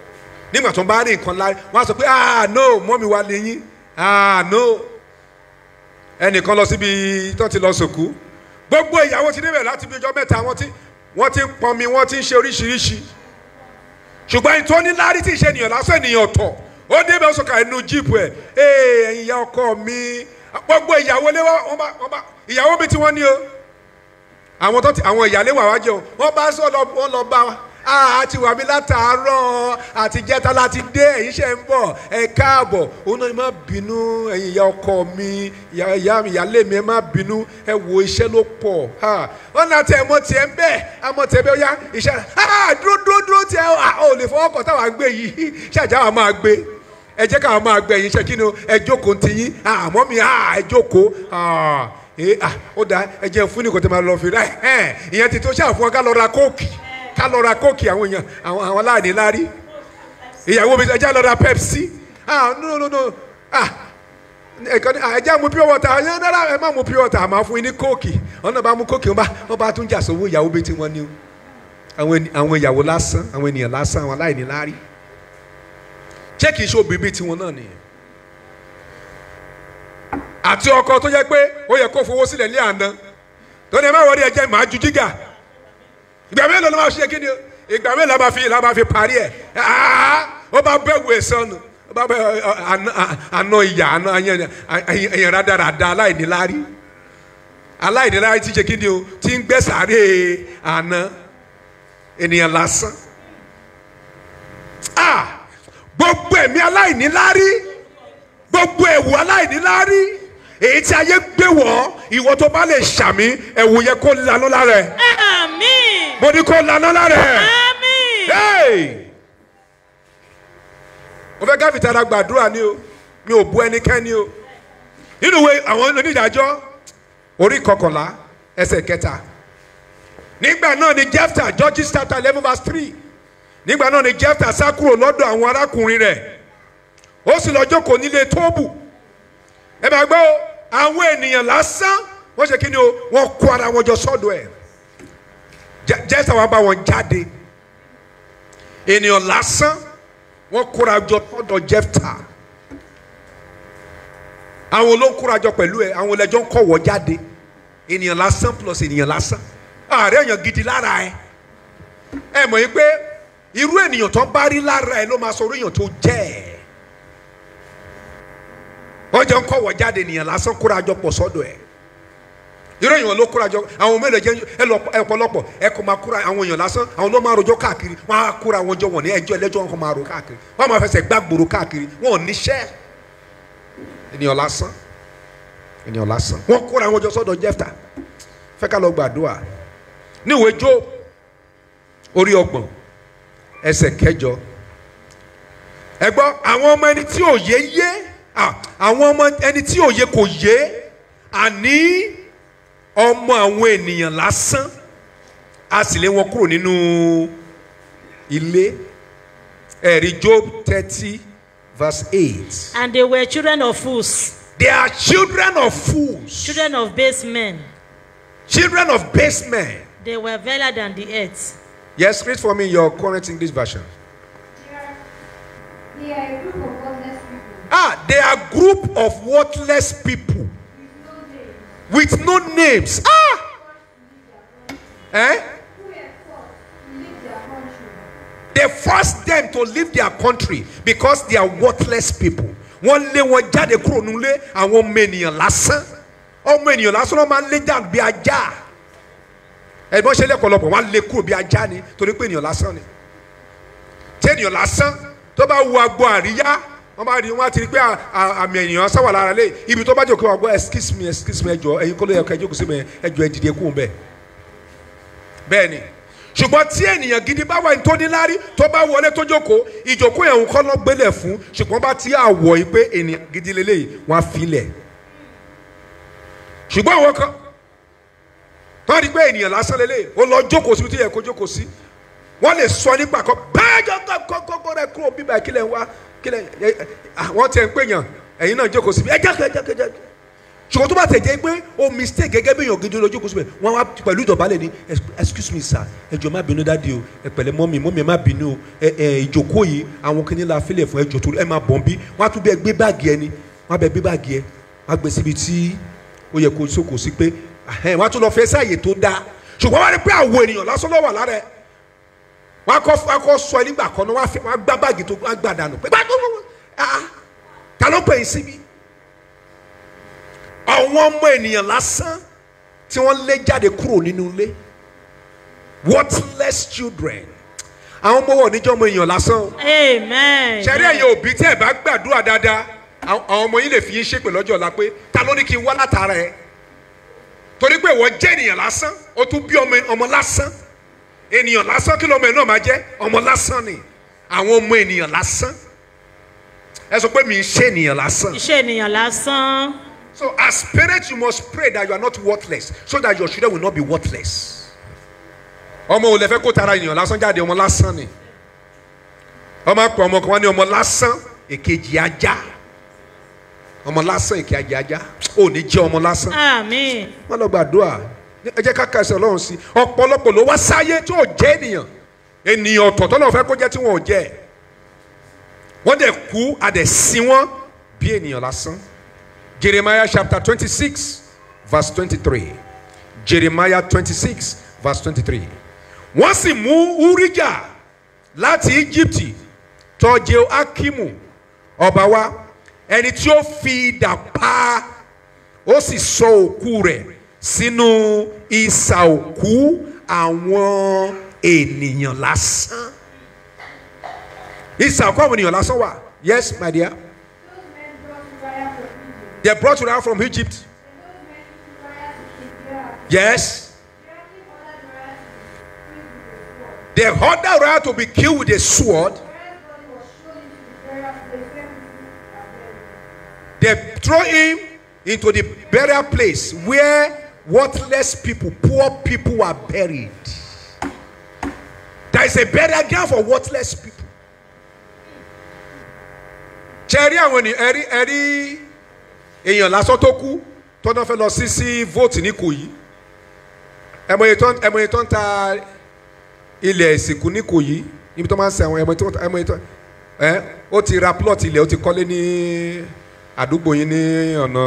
nígbà tó ń bá rí nǹkan lárí wọ́n á sọ pé ah no mọ́mi wa lè yín ah no ẹnìkan lọ síbi tó ti lọ sòkú gbogbo ìyàwó ti débẹ̀ láti bí ọjọ́ mẹ́ta wọ́n ti wọ́n ti ń pọnmi wọ́n ti ń ṣe oríṣiríṣi ṣùgbọ́n ẹni tó ní lárí tí ì ṣe ènìyàn lásán ènìyàn ọ̀tọ̀ ó débẹ̀ ó sọ̀kà inú jíìpù ẹ̀ ee ẹ̀yin ìyá ọkọ mi gbogbo ìyàwó lé wọ́n bá wọ́n bá ìyàwó mi tí wọ́n ní o àwọn tó ti àwọn ìyálé wà wá jẹun wọ́n bá sọ lọ wọ́n lọ bá wa a ti wà mí látàárọ̀ àti jẹta láti dé ẹ̀yin ṣe ń bọ̀ ẹ káàbọ̀ òun náà ni má bínú ẹ̀yin ìyá ọkọ mi ìyá ìyá mi ìyálé mi ẹ má bínú ẹ wo iṣẹ́ ló pọ̀ ha wọ́n náà tẹ ẹmọ tiẹ̀ ń bẹ̀ ẹmọ tiẹ̀ bẹ́ẹ̀ yá iṣẹ́ ha dúró dúró dúró tiẹ̀ ò lè fọwọ́ kọ̀ táwa gbé yìí ṣàjà wa máa gbé ẹ jẹ́ káwa máa gbé ẹ̀yin iṣẹ́ kí ni o ẹ jókòó ti yín àmọ́ mi ẹ jókòó ee ah ó dáa ẹ jẹ́ fún ní kò tẹ́ máa lọ fi rà ẹ̀ ìyẹn ti tó ṣàfihàn ká lọ ra kóòkì ká lọ ra kóòkì àwọn èèyàn àwọn àwọn aláàní lárí ìyàwó mi ẹja lọ ra pepsi ah no no no ah ẹ̀kan ní ẹja mu pure water ẹ̀yàn náírà ẹ̀ má mu pure water àmọ́ fún yín ní kóòkì ọ̀nà bá mu kóòkì wọn bá wọn bá tún jà sówó ìyàwó bíi tiwọn ni o àwọn ẹni- àwọn ìyàwó lásán àwọn ènìyàn lásán àwọn aláìní lárí ṣé kìí ṣe obìnrin bíi tiwọn náà nìyẹn àti ọkọ tó jẹ́ pé ó yẹ kó fowó sílẹ̀ ní àná tó ní ẹ má wọlé ẹ jẹ́ màá ju jígà ìgbà mélòó ló máa ṣe kí ni o ìgbà mélòó la máa fi la máa fi parí ẹ aa ó bá bẹ wò sọnù ó bá bẹ àná ìyá àná ẹyàn rádaràda aláìníláárí aláìníláárí ti ṣe kí ni o ti ń gbẹ sàárè àná ènìyàn lásán ah gbogbo ẹ̀mí aláìníláárí gbogbo ẹ̀wù aláìníláárí èyí tí ayé gbé wọ̀ ìwọ tó bá lè ṣàmì ẹ̀wù yẹ kó lanú lára ẹ̀ Àmín. mo ní kó lanú lára ẹ̀. Àmín. Hey! mo fẹ́ ká fìtara gbàdúrà ni o mi ò bu ẹnikẹ́ni o nínú ìwé àwọn onídàájọ́ orí kọkànlá ẹsẹ̀ kẹta nígbà náà ni Jephthah Judges chapter eleven verse three nígbà náà ni Jephthah sá kúrò lọ́dọ̀ àwọn arákùnrin rẹ̀ ó sì lọ jókòó nílé tóbù ẹ bá gbọ́ o, àwọn ènìyàn lásán wọ́n ṣe kí ni o wọ́n kó ara wọn jọ sọ́dọ̀ ẹ̀ Je- Jephthah wá bá wọn jáde ènìyàn lásán wọ́n kóra jọ tọ̀dọ̀ Jephthah àwọn ló ń kóra jọ pẹ̀lú ẹ àwọn lẹjọ ń kọwọ jáde ènìyàn lásán plus ènìyàn lásán ààrẹ èèyàn gidi lára ẹ ẹ mọ̀ yín pé irú ènìyàn tó bá rí lára ẹ ló máa sọ orí èèyàn tó jẹ́ ẹ wọ́n jọ ń kọwọ jáde ènìyàn lásán kóra jọ pọ̀ sọ́dọ̀ ẹ irú èèyàn ló kóra jọ àwọn mélòó jẹ ẹ lọ ẹ pọ̀lọpọ̀ ẹ kò máa kóra àwọn èèyàn lásán àwọn ló máa rojọ́ káàkiri wọ́n á kóra wọn jọ wọ́n ní ẹjọ́ ẹlẹ́jọ́ wọn kò máa ro káàkiri wọ́n máa fẹsẹ̀ gbàgbòrò káàkiri wọn ò níṣẹ́ ènìyàn lásán ènìyàn lásán wọ́n kóra wọn jọ sọ́dọ̀ Jephthah fẹ́ ká lọ gbàdúrà níwèé Jóòbù orí ọgbọ̀n ẹsẹ̀ kẹjọ ẹ gbọ́ àwọn ọmọ ẹni tí òye yé ah, àwọn ọmọ ẹni tí òye kò yé àní ọmọ àwọn ènìyàn lásán a sì lé wọn kúrò nínú ilé ẹ̀rí Job thirty verse eight And they were children of fools, they are children of fools children of base men. children of base men They were veiler than the earth. yes read for me your current English version They are a group of godless people ah they are group of worthless people with no with no name names ah eh who were forced to leave their country they force them to leave their country because they are worthless people wọ́n lé wọn jáde kúrò nílé àwọn ọmọ ènìyàn lásán ọmọ ènìyàn lásán wọ́n máa ń lé jáde bí ajá ẹ̀gbọ́n ṣe lẹ́kọ̀ọ́lọ́pọ̀ wọ́n á lé kúrò bí ajá ni torí pé ènìyàn lásán ni tí ènìyàn lásán tó bá wu agbo àríyá wọ́n bá rí wọ́n á ti rí pé à- à- àmì ènìyàn sáwà lára lé ibi tó bá jẹ́ òkè wà gbọ́ excuse me excuse me ẹjọ́ ẹ̀yin kọ́ ló yẹ kẹ́ jókòó sí mi ẹjọ́ ẹ dìde kúrò bẹ́ẹ̀ bẹ́ẹ̀ ni ṣùgbọ́n tí ènìyàn gidi bá wà ní tó níláárí tó bá wọlé tó jókòó ìjókòó yẹn ń kọ́ lọ́ gbélé fún ṣùgbọ́n bá ti àwọ̀ yìí pé ènìyàn gidi lélẹ́yìí wọ́n á filẹ̀ ṣùgbọ́n àwọn kan wọ́n rí pé ènìyàn lásán lélẹ́yìí ó lọ jókòó síbi tí yẹ kó jókòó sí wọ́n lè sọ nípa kan bẹ́ẹ̀ jọ kọ́kọ́ rẹ kúrò bíbá kílẹ̀ ń wá kílẹ̀ ẹ- ẹ- àwọn tẹ̀ ń pè yàn ẹ̀yin náà jókòó síbi ẹ jẹ́ kẹ́ jẹ́ kẹ́ jẹ́ ṣùgbọ́n tó bá tẹ̀ jẹ́ pé o mistake gẹ́gẹ́ bí èèyàn gidi lójú kó síbẹ̀ wọ́n wá pẹ̀lú ìdọ̀bálẹ̀ ní "Ex- excuse me sir ẹ jọ̀ọ́ má bínú dáàdi o ẹ pẹ̀lẹ́ mọ́mì mọ́mì ẹ má bínú o ẹ ẹ ìjókòó yìí àwọn kìíní la fílẹ̀ fún ẹ jọ̀ọ́ tó ẹ má bọ̀ ń bí wọ́n á tún bẹ́ẹ̀ gbé báàgì ẹ ni wọ́n á bẹ́ẹ̀ gbé báàgì ẹ wọ́n á gbé síbi tí ó yẹ kó sókò sí pé ẹhẹ́n, wọ́n á tún lọ fẹ́ sáàyè tó dáa ṣùgbọ́n wọ́n á rí pé àwọn ènìyàn lásán ló wà lára ẹ wọ́n á kọ́ wọ́n á kọ́ sọ ẹ nígbà kan náà wọ́n á fi- wọ́n á gbá báàgì tó wọ́n á gbà dànù pé báàgì tó ah ta ló pè é síbi àwọn ọmọ ènìyàn lásán tí wọ́n lé jáde kúrò nínú ilé worthless children àwọn ọmọ wọn ò ní jẹ́ ọmọ èèyàn lásán o amen. ṣẹ́rí ẹ̀yin òbí tí ẹ̀ bá gbàdúrà dáadáa àwọn àwọn ọmọ yín lè fi yín ṣépè lọ́jọ́ ọ̀la pé ta ló ní kí n wá látara ẹ̀ torí pé ìwọ jẹ́ ènìyàn lásán ó tún bí ọmọ ọmọ lásán ènìyàn lásán kí lọ́mọ ẹ̀ náà máa jẹ́ ọmọ lásán ni àwọn ọmọ ènìyàn lásán ẹ sọ pé mi ń ṣe ènìyàn lásán iṣẹ́ ènìyàn lásán. so as parents you must pray that you are not worthless so that your children will not be worthless ọmọ ò lè fẹ́ kó tara ènìyàn lásán jáde ọmọ lásán ni ọmọ àpò ọmọ kan wá ní ọmọ lásán èkejì ajá ọmọ lásán èkejì ajá ò ní jẹ́ ọmọ lásán àmín. má lọ gbàdúrà ẹ jẹ́ ká ka ẹsẹ̀ ọlọ́run sí ọ̀pọ̀lọpọ̀ ló wá sáyé tí ò jẹ́ ènìyàn ènìyàn ọ̀tọ̀ tọ́lọ́ fẹ́ kó jẹ́ tí wọ́n ò jẹ́ wọ́n dẹ̀ kú adẹ̀ sí wọn bí ènìyàn lásán Jeremiah chapter twenty six verse twenty three Jeremiah twenty six verse twenty three wọ́n sì mú Urijah láti Íjíbítì tọ̀ Jehoiakimu ọba wa ẹni tí ó fi idà pa ó sì sọ òkú rẹ̀ sínú isà òkú àwọn ènìyàn lásán isà òkú àwọn ènìyàn lásán wà yes my dear Those men brought Uriah from Egypt. they brought Uriah from Egypt And those men took Uriah to be killed with a sword. yes Uriah's body was shown into the burial place where they throw him into the burial place where they buried him. worthless people poor people are buried there is a burial ground for worthless people ṣe rí àwọn ènìyàn ẹrí ẹrí èèyàn lásán tó kú tó náà fẹ́ lọ sí sí vote ní Ìkòyí ẹmọye tó ń ẹmọye tó ń ta ilẹ̀ ìsìnkú ní Ìkòyí níbi tó máa ń ṣe àwọn ẹmọye tó ń ta ẹmọye tó ẹ ó ti ra plot ilẹ̀ ó ti kọ́lé ní àdúgbò yín ní ọ̀nà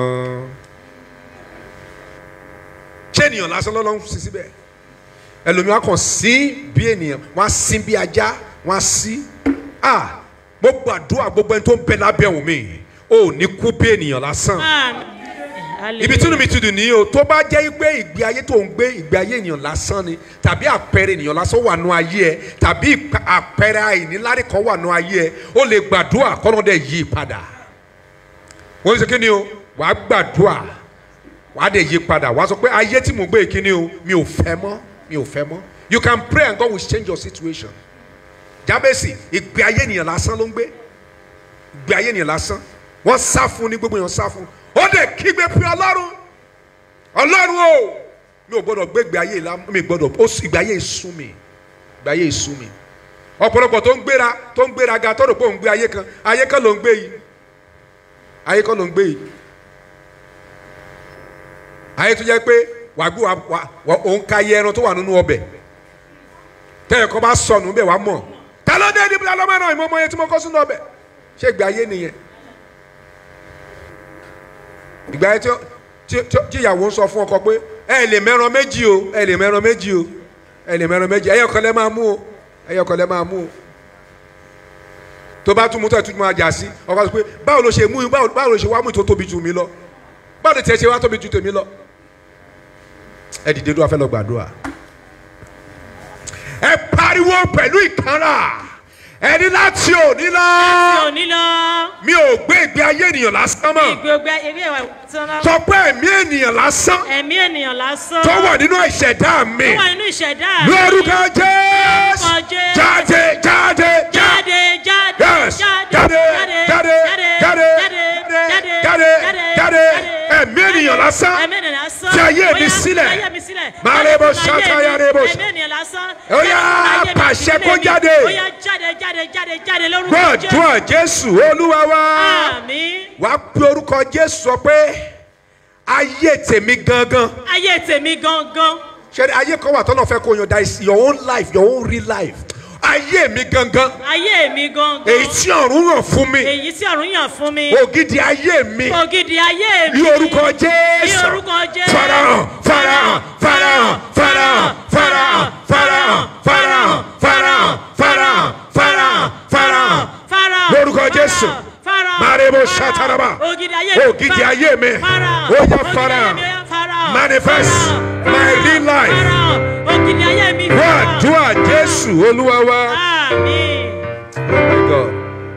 ṣé ènìyàn lásán lọ́lọ́ ń sí síbẹ̀ ẹlòmíràn kàn sí bí ènìyàn wọ́n á sí bí ajá wọ́n á sí ah mo gbàdúrà gbogbo ẹni tó ń bẹ lábẹ́ òun mi ò ní kú bí ènìyàn lásán àmín. ibi tí inú mi ti dùn ní o tó bá jẹ́ pé ìgbé ayé tó ń gbé ìgbé ayé ènìyàn lásán ni tàbí àpẹẹrẹ ènìyàn lásán wà nù ayé ẹ tàbí ìpa- àpẹẹrẹ àìnílárí kan wà nù ayé ẹ ó lè gbàdúrà kọ́nà dẹ̀ yí padà wọ́n ṣe kí ni o wàá gbàdúrà wàá dẹ̀ yí padà wàá sọ pé ayé tí mò ń gbé kí ni o mi ò fẹ́ mọ́ mi ò fẹ́ mọ́ you can pray and God will change your situation jábẹ́sì ìgbé ayé ènìyàn lásán ló ń gbé ìgbé ayé ènìyàn lásán wọ́n sá fún ní gbogbo èèyàn sá fún ó dẹ̀ kígbe pé ọlọ́run ọlọ́run o mi ò gbọ́dọ̀ gbé ìgbé ayé ìlà mi gbọ́dọ̀ ó sì ìgbé ayé ìsún mi ìgbé ayé ìsún mi ọ̀pọ̀lọpọ̀ tó ń gbéra tó ń gbéra ga tó rò pé òun gbé ayé kan ayé kan ló ń gbé yìí ayé kan ló ń gbé yìí ayé tó jẹ́ pé wàá gbé wa wa òun ka yẹ ẹran tó wà nínú ọbẹ̀ tẹ́lẹ̀ kọ́ bá sọnù bẹ́ẹ̀ wàá mọ̀ ta ló dé níbi alọ́mọ náà ìmọ̀ ọmọ yẹn tí mo kọ́ sínú ọbẹ̀ ṣé ìgbé ayé nìyẹn ìgbà yẹn tí tí- tí- tí ìyàwó ń sọ fún ọkọ pé ẹ lè mẹ́ran méjì o ẹ lè mẹ́ran méjì o ẹ lè mẹ́ran méjì ẹyọ kan lẹ máa mú o ẹyọ kan lẹ máa mú o tó bá tún mú tó ẹ tún máa jà sí ọkọ sọ pé báwo ló ṣe mú báwo báwo ló ṣe wá mú tó tóbi jù mí lọ báwo ló tiẹ̀ ṣe wá tóbi jù tèmi lọ ẹ dìde tó wá fẹ́ lọ gbàdúrà ẹ pariwo pẹ̀lú ìkanra ẹni láti òní lọ òní lọ. mi ò gbé ìgbé ayé ènìyàn lásán mọ́ gbogbo ẹbí ẹwà tán sọ pé ẹ̀mí ènìyàn lásán ẹ̀mí ènìyàn lásán. tó wà nínú ìṣẹ̀dá mi tó wà nínú ìṣẹ̀dá mi. lórúkọ jésù Lórúkọ Jésù. jáde jáde jáde jáde jáde yes jáde jáde jáde jáde jáde jáde ẹ̀mí ènìyàn lásán ẹ̀mí ènìyàn lásán. Fi ayé mi Ó yá, sílẹ̀. fi ayé mi sílẹ̀. Máa Jáde rebo nínú ayé ṣáká mi. ya rebo ṣá. ẹ̀mí ènìyàn lásán. Ó yá, Jáde nínú ayé mi, pàṣẹ ìdílé kó mi. jáde. ó yá jáde jáde jáde jáde lórúkọ Jésù. gbọ́dọ̀ jésù olúwa wa àmín. wàá pe orúkọ jésù sọ pé ayé tèmi gangan ayé tèmi gangan ṣe ayé kan wà tọ́nà fẹ́ kó yan that is your own life your own real life ayé mi gangan ayé mi gangan èyí tí ọ̀run yàn fún mi èyí tí ọ̀run yàn fún mi ògidì ayé mi ògidì ayé mi ní orúkọ ní jésù orúkọ jésù farahàn farahàn farahàn farahàn farahàn farahàn farahàn farahàn farahàn farahàn farahàn Fáráò, lórúkọ Fáráò, jésù Fáráò, marebo Fáráò, sataraba ògidì ayé mi ògidì ayé mi Fáráò, ó yá ògidì farahàn ayé mi, ó yá Fáráò, manifest Fáráò, my real life. Fáráò, ògidì ayé mi wá Fáráò. àdúrà jésù olúwa wa. Àmín. Oh my God.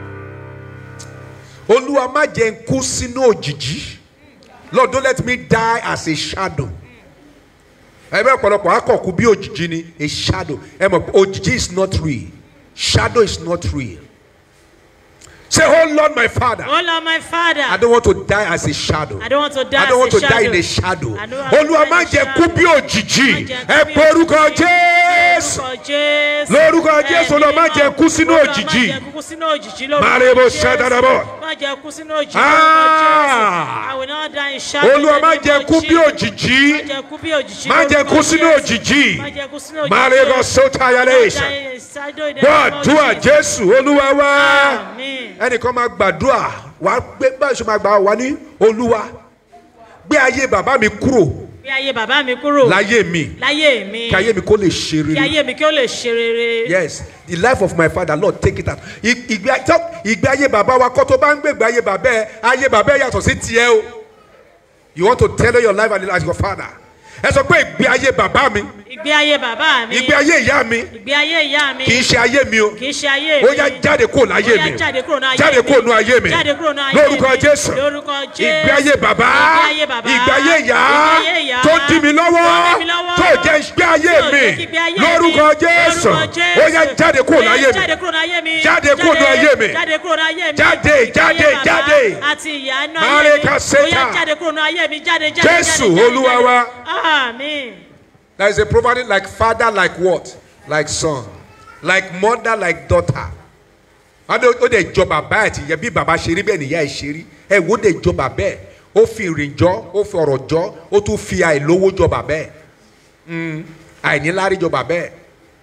Olúwa má jẹ́ n kú sínú òjìjí. Lord don't let me die as a shadow. Ẹgbẹ́ ọ̀pọ̀lọpọ̀ akọ̀kú bí òjìjí ni a shadow. Ẹ mọ̀ pé òjìjí is not real. Shadow is not real. Say, oh Lord my father, Oh Lord, my Father, I don't want to die as a shadow. I don't want to die I don't want as to a die shadow. in a shadow. I don't want to Olúwa die má in a jẹ́ kú shadow. bí òjìjí. Má jẹ́ kú Ẹ bí pe orúkọ òjìjí. Jésù. Lórúkọ Jésù. Lórúkọ Jésù, Ẹ̀mí Olúwa má mímọ́. jẹ́ kú sínú Olúwa má òjìjí. jẹ́ kú sínú òjìjí lórúkọ Màrèbó Jésù. ṣàdàdàbọ̀. Má jẹ́ kú sínú òjìjí Ah. lórúkọ Jésù. I will not die in shadow. Olúwa in the má name jẹ́ of kú bí Jesus. òjìjí. Má jẹ́ kú bí òjìjí Má jẹ́ lórúkọ kú sínú Jésù. òjìjí. Má jẹ́ kú sínú òjìjí. Màrèbó sọ́tàyàlẹ́sà. Gbọ́ àdúrà Jésù Olúwa wá. Àmín. Ẹnìkan máa gbàdúrà wá gbé báyìí ṣe máa gbà wá ní Olúwa. Gbé ayé bàbá mi kúrò Bí ayé bàbá mi kúrò. láyé mi. Láyé mi. Kí ayé mi kó lè ṣe Kí rere. ayé mi kí ó lè ṣe rere. Yes, the life of my father, Lord take it out. I- Ìgbé tó- ìgbé ayé bàbá wa kọ́ tó bá ń gbé ìgbé ayé bàbá ẹ̀, ayé bàbá ẹ̀ yàtọ̀ sí tiẹ̀ o. You want to tell your life and as your father. Ẹ sọ pé ìgbé ayé bàbá mi, Ìgbé ayé bàbá mi. ìgbé ayé ìyá mi, Ìgbé ayé ìyá mi. kì í ṣe ayé mi o. Kì í ṣe ayé mi. Ó yá jáde kúrò láyé Ó yá mi. jáde kúrò ní ayé Jáde mi. kúrò ní ayé mi. Jáde kúrò ní ayé Lórúkọ mi. Jésù. Lórúkọ Jésù. Ìgbé ayé bàbá. Ìgbé ayé bàbá. Ìgbé ayé ìyá. Ìgbé ayé ìyá. Tó dí mi lọ́wọ́. Tó dí mi lọ́wọ́. Tó jẹ́ ìgbé ayé Tí ò mi. jẹ́ kí ìgbé ayé mi. Lórúkọ Jésù. Lórúkọ Jésù. Ó yá jáde kúrò Ó yá láyé mi. Jáde kúrò ní ayé mi. Jáde kúrò ní ayé mi. Jáde kúrò ní ayé mi. Jáde, Ìgbé ayé jáde, bàbá jáde. Àti ìyá inú ayé Mare mi. kaseta. Ó yá jáde kúrò ní ayé mi. Jáde jáde Jésù, jáde, jáde, Olúwa jáde. wa. Àmín. There is a proverb like father like what? Like son. Like mother like daughter. Wọ́n dé ó dẹ̀ jọ bàbá ẹ̀ tí yẹ bí bàbá ṣe rí bẹ́ẹ̀ nìyá ẹ̀ ṣe rí. Ẹ wo dẹ̀ jọ bàbá ẹ̀. Ó fi ìrìn jọ, ó fi ọ̀rọ̀ jọ, ó tún fi àìlówó jọ bàbá ẹ̀. Mm, Àìníláárí jọ bàbá ẹ̀.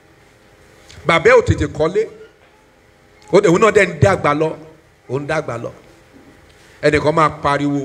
Bàbá ẹ̀ ò tètè kọ́lé. Ó dẹ̀ òun náà dẹ̀ ń dàgbà lọ. Ó ń dàgbà lọ. Ẹnìkan máa pariwo.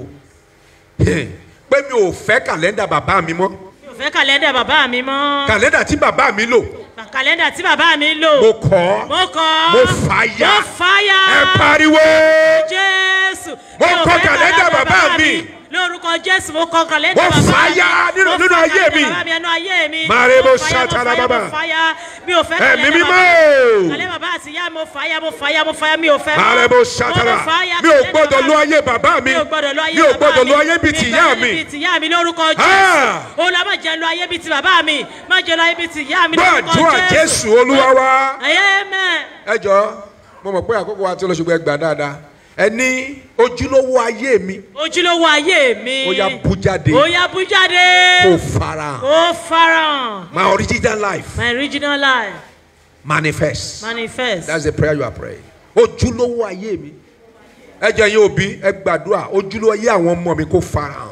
Pé mi ò fẹ́ kàlẹ́ndà bàbá mi mọ́ Mi ò fẹ́ kàlẹ́ndà bàbá mi mọ́. kàlẹ́ndà tí bàbá mi lò Kàlẹ́ndà tí bàbá mi lò. mo kọ́ Mo kọ́. mo fà ya Mo fàyà. ẹ pariwo Jésù. Mo Mi ò kọ fẹ́ kàlẹ́ndà bàbá mi. Lórúkọ Jésù mo kọ kàlẹ́ndà Mo bàbá mi. fàyà nínú- Mo nínú fà ayé mi. kàlẹ́ndà bàbá mi nínú ayé mi. Màrè mo Mo fàyà, ṣàtàrà mo fàyà, bàbá. Mo fàyà. Mi ò fẹ́ ẹ̀mí kàlẹ́ndà mímọ́ bàbá mi. Kàlẹ́ bàbá àti ìyá mo fàyà mo fàyà mo fàyà mi ò fẹ́. ààrẹ mọ́. mo ṣàtàrà Mo fàyà mi ò kàlẹ́ndà gbọ́dọ̀ bàbá lo ayé bàbá mi mi ò gbọ́dọ̀ lo ayé mi ò bàbá gbọ́dọ̀ lo ayé bíi ti ìyá gbọ́dọ̀ mi bíi ti ìyá mi lórúkọ Ah! Jésù. Olúwa má jẹ́ lo ayé bíi ti bàbá mi. Má jẹ́ lo ayé bíi ti ìyá mi lórúkọ gbàdúrà Jésù Olúwa wa Amen. ẹ jọ mo mọ̀ pé àkókò wa ti lọ ṣùgbọ́n ẹ gbà dáadáa ẹ ní ojúlówó ayé mi ojúlówó ayé mi. ó yá bú jáde ó yá bú jáde. kó farahàn ó farahàn. my original life my original life manifest. manifest. That's the prayer you are praying. Ojúlówó ayé mi. Ẹ jẹ́ yín òbí ẹ gbàdúrà ojúlówó ayé àwọn ọmọ mi kó farahàn.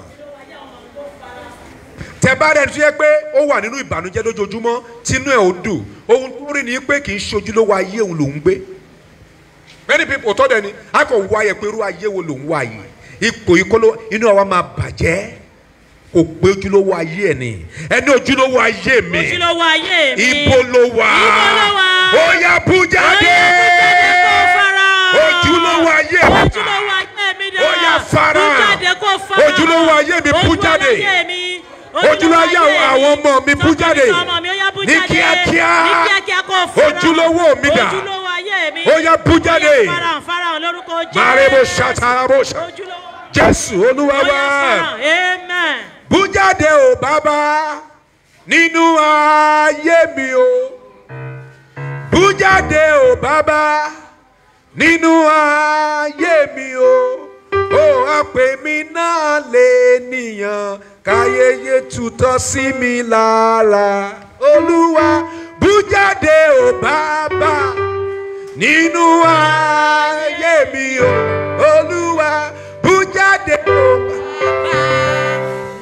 Tẹ bá rẹ̀ tó yẹ pé ó wà nínú ìbànújẹ́ lójoojúmọ́ tínú ẹ̀ ó dùn. Ohun tó rí ni pé kì í ṣe ojúlówó ayé òun lòún gbé. Many people tọ́ dẹ̀ ni a kò wá yẹ pé irú ayé wo lòún wá yìí. Ipò ìkóló inú àwa máa bàjẹ́. Kò gbé ojúlówó ayé ẹ̀ ni. Ẹni ojúlówó ayé mi. ojúlówó ayé mi. Ibo ló wà? Ibo ló wà? Ó yá bú jáde. kó farahàn. Ojúlówó ayé mi. ojúlówó ayé mi dà. Ó yá farahàn. bú jáde kó farahàn. Ojúlówó ayé mi bú jáde. ojúlówó ayé mi. Ojúlówó ayé àwọn ọmọ mi bú Tọkọ jáde. tọmọ mi, ó yá bú Ní jáde. kíákíá. ní kíákíá kó farahàn. Ojúlówó mi dà. ojúlówó ayé mi. Ó yá bú jáde. Ó yá farahàn farahàn lórúkọ Jésù. Màrèbó ṣàtàràbó ṣà. ojúlówó. Jésù Olúwa Ó yá wá. farahàn. amen. Bú jáde o bàbá nínú ayé mi o. Bú jáde o bàbá nínú ayé mi o. Ó àpè mi náà lè nìyàn káyéyé tutọ́ sí mi lára. Olúwa bú jáde o bàbá nínú ayé mi o. Olúwa bú jáde o bàbá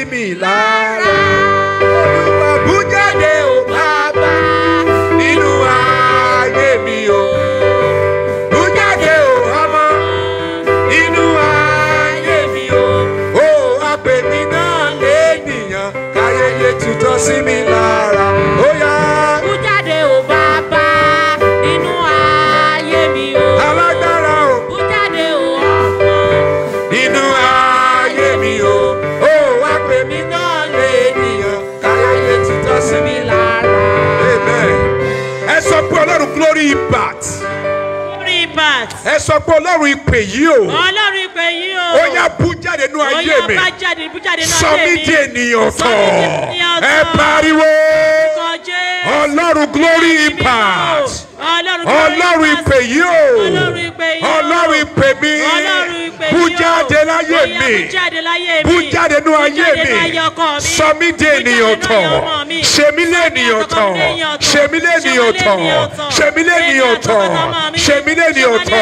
mi lára. Olúwa bú jáde o bàbá nínú ayé mi o. Bú jáde o ọmọ nínú ayé mi o. Ó àpè mi náà léèyàn káyéyé tutọ́ sí mi lára. Ó yá Bú jáde o bàbá nínú ayé mi o. alágbára o Bú jáde o ọmọ. nínú ayé mi o. Ó àpè mi náà léèyàn káyéyé tutọ́ sí mi lára. Amen. Ẹ sọ pé Ọlọ́run glory impact. Orí bat. Ẹ sọ pé Ọlọ́run ìpè yìí o. Ọlọ́run ìpè yìí o. Ó yá bú jáde nínú ayé Ó mi. yá bá jáde bú jáde náà Sọ mí di ènìyàn Sọ tọ̀. mí di ènìyàn Ẹ tọ̀. pariwo. Kọjé. Ọlọ́run glory impact. Ọlọ́run Ọlọ́run ìpè yìí o. Ọlọ́run ìpè yìí o. Ọlọ́run ìpè mi. Ọlọ́run ìpè Bú yìí o. jáde láyé Ó yá, mi. Bú jáde láyé mi. Bú jáde nínú Bú ayé jáde mi. nínú ayé ọkọ mi. Sọ mí di Bú jáde ènìyàn nínú tọ̀. ayé ọmọ mi. Ṣe mí lẹ́nìyàn Sọ tọ̀. mí lẹ́nìyàn tọ̀. Ṣe mí lẹ́nìyàn tọ̀. Ṣe mí lẹ́nìyàn tọ̀. Ṣe mí lẹ́nìyàn tọ̀.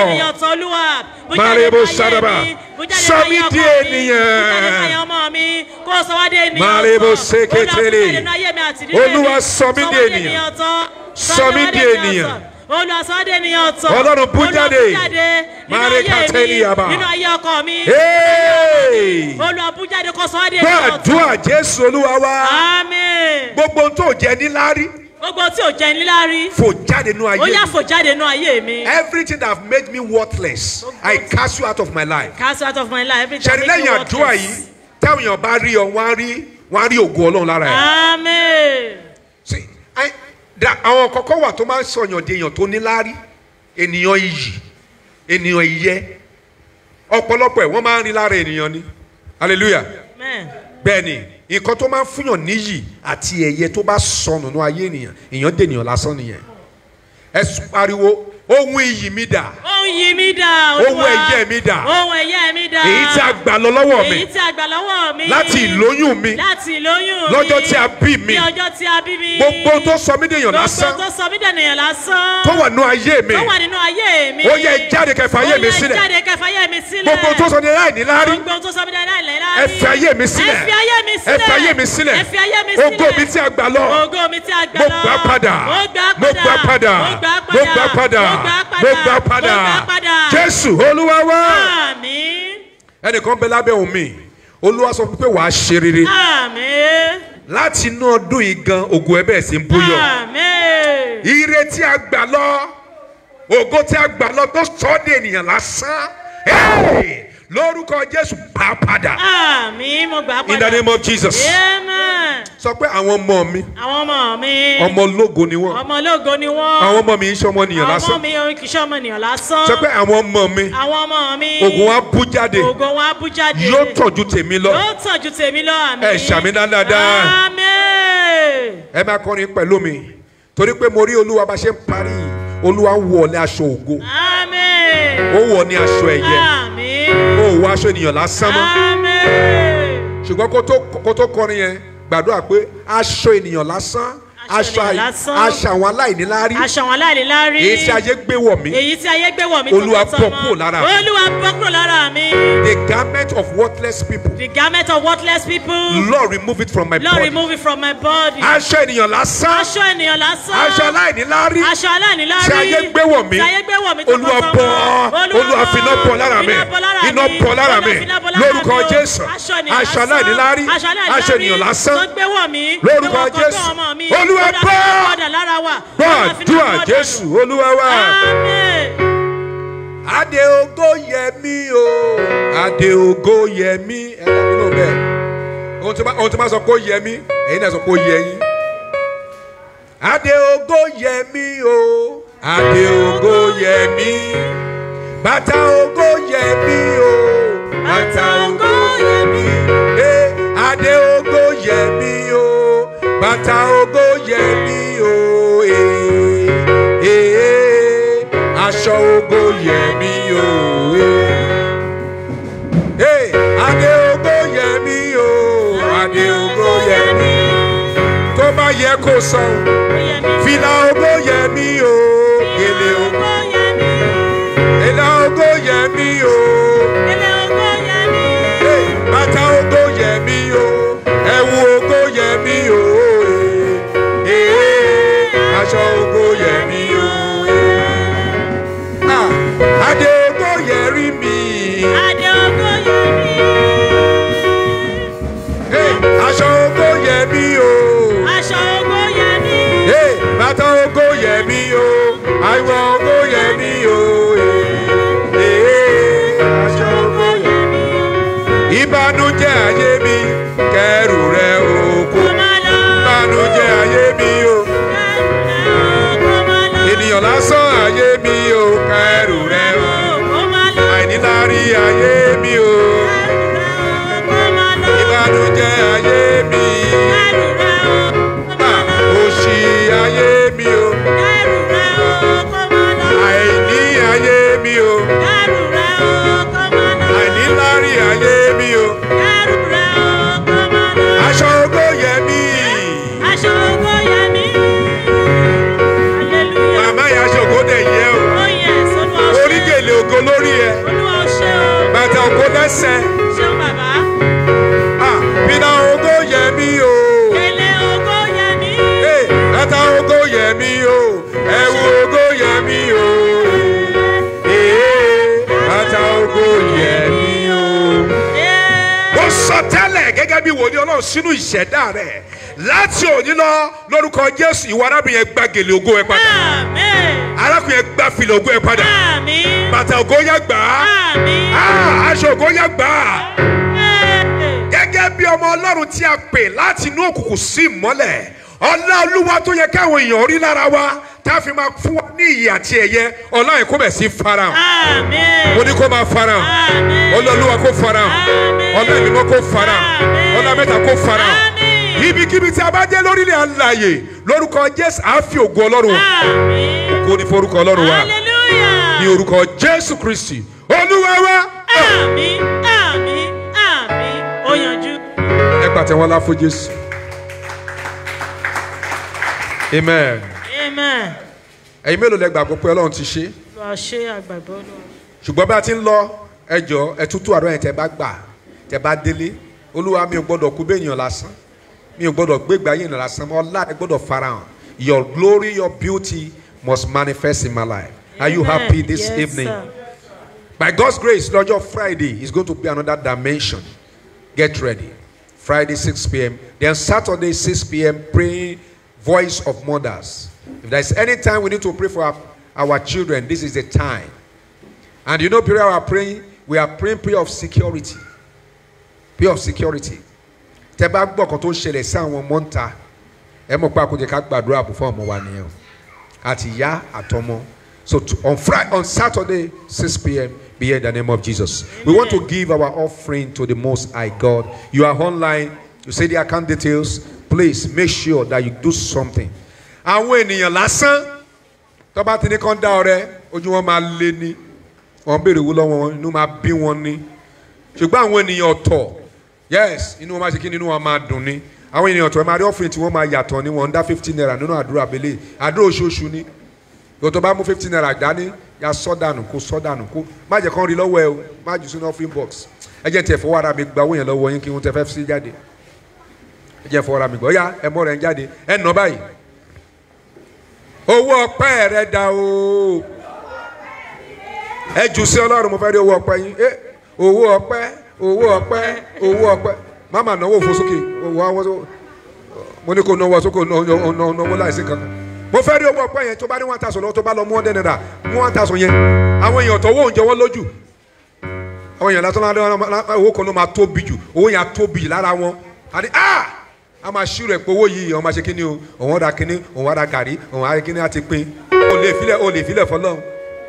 Màrèbó Sádàbà. Sọ mí di ènìyàn. Màrèbó Sékétélé. Olúwa sọ mí di ènìyàn. Sọ mí di ènìyàn. Olúwa sọ dé ènìyàn tọ̀. Ọlọ́run bú jáde. Olúwa bú jáde nínú Màrè ayé Kátẹ́lì mi, Yaba. nínú ayé ọkọ mi. Hey! Olúwa bú jáde kó sọ dé ènìyàn tọ̀. Gbàdúrà Jésù Olúwa wa. Amen. Gbogbo ohun tó jẹ níláárí Gbogbo tí ò jẹ́ níláárí. fò jáde nínú ayé Ó yá mi. fò jáde nínú ayé mi. Everything that have made me worthless, I cast you out of my life. Cast out of my life. Every time Ṣẹ̀rí make me lẹ́yìn àdúrà worthless. yìí, táwọn èèyàn bá rí ọ, wọ́n á rí wọ́n á rí ògo Ọlọ́run lára ẹ̀. Amen. See, I- da- Àwọn kọ̀ọ̀kan wà tó máa ń sọ̀yàn di èèyàn tó níláárí, ènìyàn iyì, ènìyàn ìyẹ́. Ọ̀pọ̀lọpọ̀ ẹ̀ wọ́n máa ń rí lára ènìyàn ni. Hallelujah. Amen. bẹ́ẹ̀ni nǹkan tó máa ń fúnyàn níyì àti ẹ̀yẹ tó bá sọnù ní ayé ènìyàn èèyàn dènìyàn lásán nìyẹn ẹ sùn pariwo ohun iyì mi dà Ohun yìí mi dà. Ohun Olúwa. ẹ̀yẹ mi dà. Ohun ẹ̀yẹ mi dà. èyí tí a gbà lọ lọ́wọ́ Èyí mi tí a gbà lọ́wọ́ mi. láti ìlóyún mi Láti ìlóyún mi. lọ́jọ́ tí a bí mi Ní ọjọ́ tí a bí mi. gbogbo ohun tó sọ mí dèèyàn lásán Gbogbo tó sọ mí dènìyàn lásán. tó wà nínú ayé mi Tó wà nínú ayé mi. ó yẹ jáde kẹfà ayé mi Ó yẹ sílẹ̀ jáde kẹfà ayé mi sílẹ̀. gbogbo ohun tó sọ ní láìní láárí Gbogbo tó sọ mí dènìyàn láìláì. ẹ fi ayé mi sílẹ̀ Ẹ fi ayé mi sílẹ̀. ẹ fi ayé mi sílẹ̀ Ẹ fi ayé mi sílẹ̀. ògo mi tí a gbà lọ Ògo mi tí a gbà mo lọ. gbà padà Mo gbà mo gbà padà Mo gbà mo gbà padà Mo gbà padà. mo gbà padà Mo gbà padà. jésù olúwa wá. Àmín. ẹnìkan bẹ lábẹ́ òun mi olúwa sọ fún mi pé wàá ṣe rere Àmín. láti inú ọdún yìí gan ògo ẹ bẹ́ẹ̀ sí ń búyọ Àmín. ire tí a gbà lọ ògo tí a gbà lọ tó sọ ọ́ di ènìyàn lásán Hey! lórúkọ jésù bá padà Àmín. Mo gbà padà. in the name of jesus Amen. sọ pé àwọn ọmọ mi Àwọn ọmọ mi. ọmọ ológo ni wọn Ọmọ ológo ni wọ́n. àwọn ọmọ mi ń ṣe ọmọ nìyàn Àwọn ọmọ lásán mi kì í ṣe ọmọ ènìyàn lásán. sọ pé àwọn ọmọ mi Àwọn ọmọ mi. ògùn wa bú jáde Ògo wọn á bú jáde. yóò tọ̀jú tèmi lọ Yóò tàn ju tèmi lọ àmín. Ẹ ṣàmì dáadáa. Àmín. ẹ máa kọrin pẹ̀lú mi torí pé mo rí olúwa bá ṣe ń parí olúwa ń wọ̀ ní aṣọ ògo Àmín. ó wọ̀ ní aṣọ ẹ̀yẹ Àmín. ó wọ aṣọ ènìyàn lásán mọ́ Àmín. ṣùgbọ́n kó tó kó tó kọrin yẹn gbàdúrà pé aṣọ ènìyàn lásán Aṣọ ènìyàn àì- lásán. aṣọ àwọn aláìníláárí Aṣọ àwọn aláìlélárí. èyí tí ayé gbé wọ̀ mí Èyí tí ayé gbé wọ̀ mí Olúwa tọmọtọmọ. bọ́ kúrò lára mi. Olúwa bọ́ kúrò lára mi. the garment of worthless people The garment of worthless people. Lord remove it from my Lord body remove it from my body. aṣọ ènìyàn lásán Aṣọ ènìyàn lásán. aṣọ aláìníláárí Aṣọ aláìnílárí. tí ayé gbé wọ̀ mí Tí ayé gbé wọ̀ mí Olúwa tọmọtọmọ. bọ́ Olúwa finá bọ́ lára mi Iná bọ́ lára mi. iná bọ́ lára mi Olúwa finá bọ́ lára lórúkọ mi o. Jésù Aṣọ ènìyàn aṣọ lásán. aláìníláárí Aṣọ aláìnílárí aṣọ ènìyàn lásán tó gbé wọ̀ mí. Lórúkọ Tó wọ̀ kọ́kọ́ Jésù. ọmọ mi. Olúwa Olúwa bọ́. finá bọ́dà lára wa. Olúwa finá gbàdúrà bọ́dà Jésù nù. Olúwa wa. Àmín. Adé ògo yẹ mí o. Adé ògo yẹ mí. Ẹ dá mi lóhùn bẹ́ẹ̀. Ohun tí máa ohun tí máa sọ pé ó yẹ mí, èyí náà sọ pé ó yẹ yín. Adé ògo yẹ mí o. Adé ògo yẹ mí. Bàtà ògo yẹ mí o. Bàtà ògo yẹ mí. Ee, Adé ògo yẹ mí o. Bàtà ògo yẹ mí o. Ee, ee, aṣọ ògo yẹ mí o. Ee, ee, Adé ògo yẹ mí o. Adé ògo yẹ mí. Tó bá yẹ kó sọ, Ó yẹ mí. fìlà ògo yẹ mí o. Gèlè ògo. Ó yẹ mí. Ìlà ògo yẹ mí o. Ilé ògo yẹ mí. Hey, bàtà ògo yẹ mí o yẹ mí o. Ah, adé ògo yẹ rí mi. Adé ògo yẹ mí. Hey, aṣọ ògo yẹ mí o. Aṣọ ògo yẹ mí. Hey, bàtà ògo yẹ mí o. àìwọ̀ ògo yẹ mí o. Hey, hey, aṣọ ògo yẹ mí. ìbànújẹ́ ayé mi kẹrù rẹ òkú. Kó má lọ. ìbànújẹ́ ayé mi o. Kẹ́rù rẹ̀ o, kó má lọ. ènìyàn lásán ayé mi o. kẹrù rẹ o. Kó má lọ. àìníláárí ayé mi o. Kẹ́rù rẹ̀ o, kó má lọ. ìbànújẹ́ ayé mi. Kẹ́rù rẹ̀ o, kó má Ah, lọ. òṣì ayé mi o. Kẹ́rù rẹ̀ o, kó má lọ. àìní ayé mi o. Kẹ́rù rẹ̀ o, kó má lọ. àìníláárí ayé mi o. Kẹ́rù rẹ̀ o, kó má lọ. aṣọ ògo yẹ mí. Aṣọ ògo yẹ mí. Hallelujah. màmá yẹn aṣọ ògo dẹ̀ yẹ o. Oh yes, Olúwa ó ṣe. orí gèlè ògo lórí ẹ. Olúwa ó ṣe o. bàtà ògo lẹ́sẹ̀. Ṣeun bàbá. Ah, bìnà ògo yẹ mí o. Kẹ̀lẹ́ ògo yẹ mí. Hey, bàtà ògo yẹ mí o. ẹ̀wù ògo yẹ mí o. Hey, bàtà ògo yẹ mí o. Yeah. ó sọ tẹ́lẹ̀ gẹ́gẹ́ bí wòlíì ọlọ́run sínú ìṣẹ̀dá rẹ̀ láti òní lọ lórúkọ jésù ìwọ arábìnrin yẹn gba gèlè ògo ẹ padà Amen. arákùnrin yẹn gba fìlà ògo ẹ padà Àmín. bàtà ògo yẹn gbà á Àmín. Ah, aṣọ ògo yẹn gbà á Hey. gẹ́gẹ́ bí ọmọ ọlọ́run tí a pè láti inú òkùnkùn sí ìmọ́lẹ̀ ọlá olúwa tó yẹ káwọn èèyàn rí lára wa tá a fi máa fún wa ní ìyè àti ẹ̀yẹ ọlá yẹn kó bẹ̀ sí farahàn Àmín. mo ní kó máa farahàn Àmín. ọlọ́lúwa kó farahàn Àmín. ọlá ìmímọ́ kó farahàn Àmín. ọlá mẹ́ta kó farahàn Àmín. ibikíbi tí a bá dé lórílẹ̀ àlàyé lórúkọ jésù á fi ògo ọlọ́run hàn. Àmín. kó ní forúkọ ọlọ́run wa Hallelujah. ní orúkọ jésù kristi olúwa wa. Àmín. Àmín. Àmín. Ó yanjú. ẹ pàtẹ́wọ́ lá fún jésù. amen. Amen. ẹ̀yin mélòó lẹ gbàgbọ́ pé ọlọ́run ti ṣe Olúwa ṣe àgbàgbọ́ lọ. ṣùgbọ́n bí a ti ń lọ ẹjọ́ ẹ tútù àdó yẹn tẹ bá gbà tẹ bá délé olúwa mi ò gbọ́dọ̀ kú bẹ́ẹ̀ yàn lásán mi ò gbọ́dọ̀ gbégbá yẹn lásán ọlá ẹ gbọ́dọ̀ farahàn your glory your beauty must manifest in my life are you Amen. happy this Yes, evening. sir. By God's grace, lọ́jọ́ Friday is going to be another dimension. Get ready. Friday 6 p.m. Then Saturday 6 p.m. praying voice of mothers. If there's any time we need to pray for our, our children, this is the time. And you know, prayer we are praying, we are praying prayer of security. Prayer of security. Tẹ́ bá gbọ́ kan tó ń ṣẹlẹ̀ sí àwọn ọmọ ń ta, ẹ mọ̀ pé àkójẹ ká gbàdúrà bò fún ọmọ wa nìyẹn o. Àti ìyá àtọmọ. So to, on Friday, on Saturday, 6 p.m., be here in the name of Jesus. We want to give our offering to the Most High God. You are online, you see the account details. Please make sure that you do something. Àwọn ènìyàn lásán tó bá ti ní kán dá ọrẹ ojú wọn máa lé ní wọn béèrè owó lọ́wọ́ wọn inú máa bí wọn ní ṣùgbọ́n àwọn ènìyàn ọ̀tọ̀ yes inú wọn máa ṣe kí ni inú wọn máa dùn ní àwọn ènìyàn ọ̀tọ̀ ẹ máa rí offering tí wọ́n máa yàtọ̀ ní wọn ń dá fifteen naira nínú àdúrà abẹ́lé àdúrà oṣooṣù ni yóò tó bá mú fifteen naira dání ya sọ́dànù kó sọ́dànù kó má jẹ́ kán rí lọ́wọ́ ẹ o má jù sínú offering box ẹ jẹ́ tiẹ̀ fọwọ́ ara mi gba owó yẹn lọ́wọ́ yín kí wọ́n tẹ fẹ́ sí jáde ẹ jẹ́ fọwọ́ ara mi gbọ́ ya ẹ mọ́ rẹ̀ ń jáde ẹ nà báyìí owó ọpẹ́ rẹ da o ẹ jù sí ọlọ́run mo fẹ́ rí owó ọpẹ́ yín ẹ owó ọpẹ́ owó ọpẹ́ owó ọpẹ́ máma náwó fò sókè owó àwọn mo ní kó náwó sókè náwó láìsí kankan mo fẹ́ rí owó ọpẹ́ yẹn tó bá ní one thousand lọ́wọ́ tó bá lọ mú ọ̀dẹ́ náírà mú one thousand yẹn àwọn èèyàn tó owó oúnjẹ wọn lójú àwọn èèyàn látọ́ lára owó kan ló máa tóbi jù owó yẹn á tóbi jù lára wọn àti ah a máa ṣírò ẹ̀ pé owó yìí ọmọ ṣe kíni o òun ra kíni òun ra gàrí òun ra kíni àti pin o lè filẹ̀ o lè filẹ̀ fọlọ́run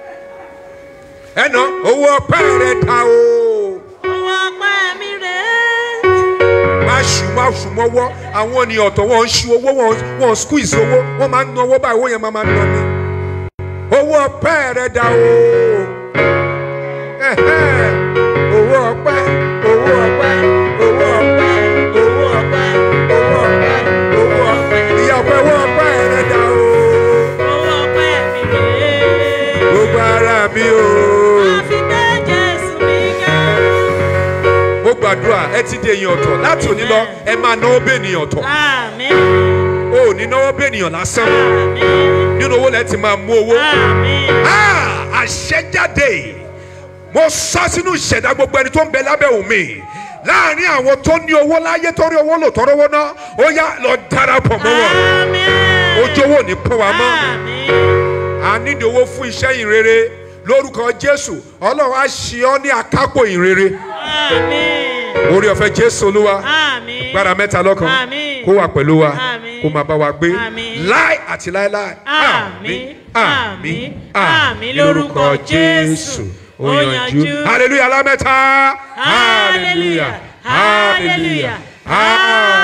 ẹnà owó ọpẹ́ rẹ ta o Owó ọpẹ́ mi rèé. má ṣù má ṣù mọ́wọ́ àwọn ènìyàn ọ̀tọ̀ wọn ń ṣu owó wọn wọn squeeze owó wọn máa ń ná owó báyìí owó yẹn máa máa ń ná ni owó ọpẹ́ rẹ da o Ẹhẹ́. owó ọpẹ́ owó ọpẹ́ owó ọpẹ́ owó ọpẹ́ owó ọpẹ́ owó ọpẹ́ ìyá ọpẹ́ owó ọpẹ́ rẹ da o Owó ọpẹ́ mi rèé. gbogbo ara mi o. Àfi gbé Jésù mi ga. mo gbàdúrà ẹ ti di èèyàn ọ̀tọ̀ láti òní lọ ẹ máa náwó bẹ́ẹ̀ ènìyàn ọ̀tọ̀ Àmín. o ò ní náwó bí ènìyàn lásán Àmín. nínú owó lẹ́ẹ̀ ti máa mú owó. Àmín. Ah, àṣẹjáde mo sọ sínú ìṣẹ̀dá gbogbo ẹni tó ń bẹ lábẹ́ òun láàrin àwọn tó ní owó láyé tó rí owó lò tọrọ owó náà ó yá lọ darapọ̀ mọ́ wọn Àmín. ojú owó ò ní pọ́n wa mọ́ Àmín. a nídìí owó fún iṣẹ́ ìrere lórúkọ jésù ọlọ́run á ṣe ọ́ ní akápò ìrere Àmín. orí ọ̀fẹ́ jésù olúwa Àmín. gbára mẹ́ta lọ́kan Àmín. kó wà pẹ̀lú wa Àmín. kó máa bá wa gbé Àmín. láì àti láéláé Àmín. Àmín. Àmín lórúkọ Jésù. ó Ó yanjú yanjú. hallelujah lámẹ́ta Hallelujah. Hallelujah. hallelujah.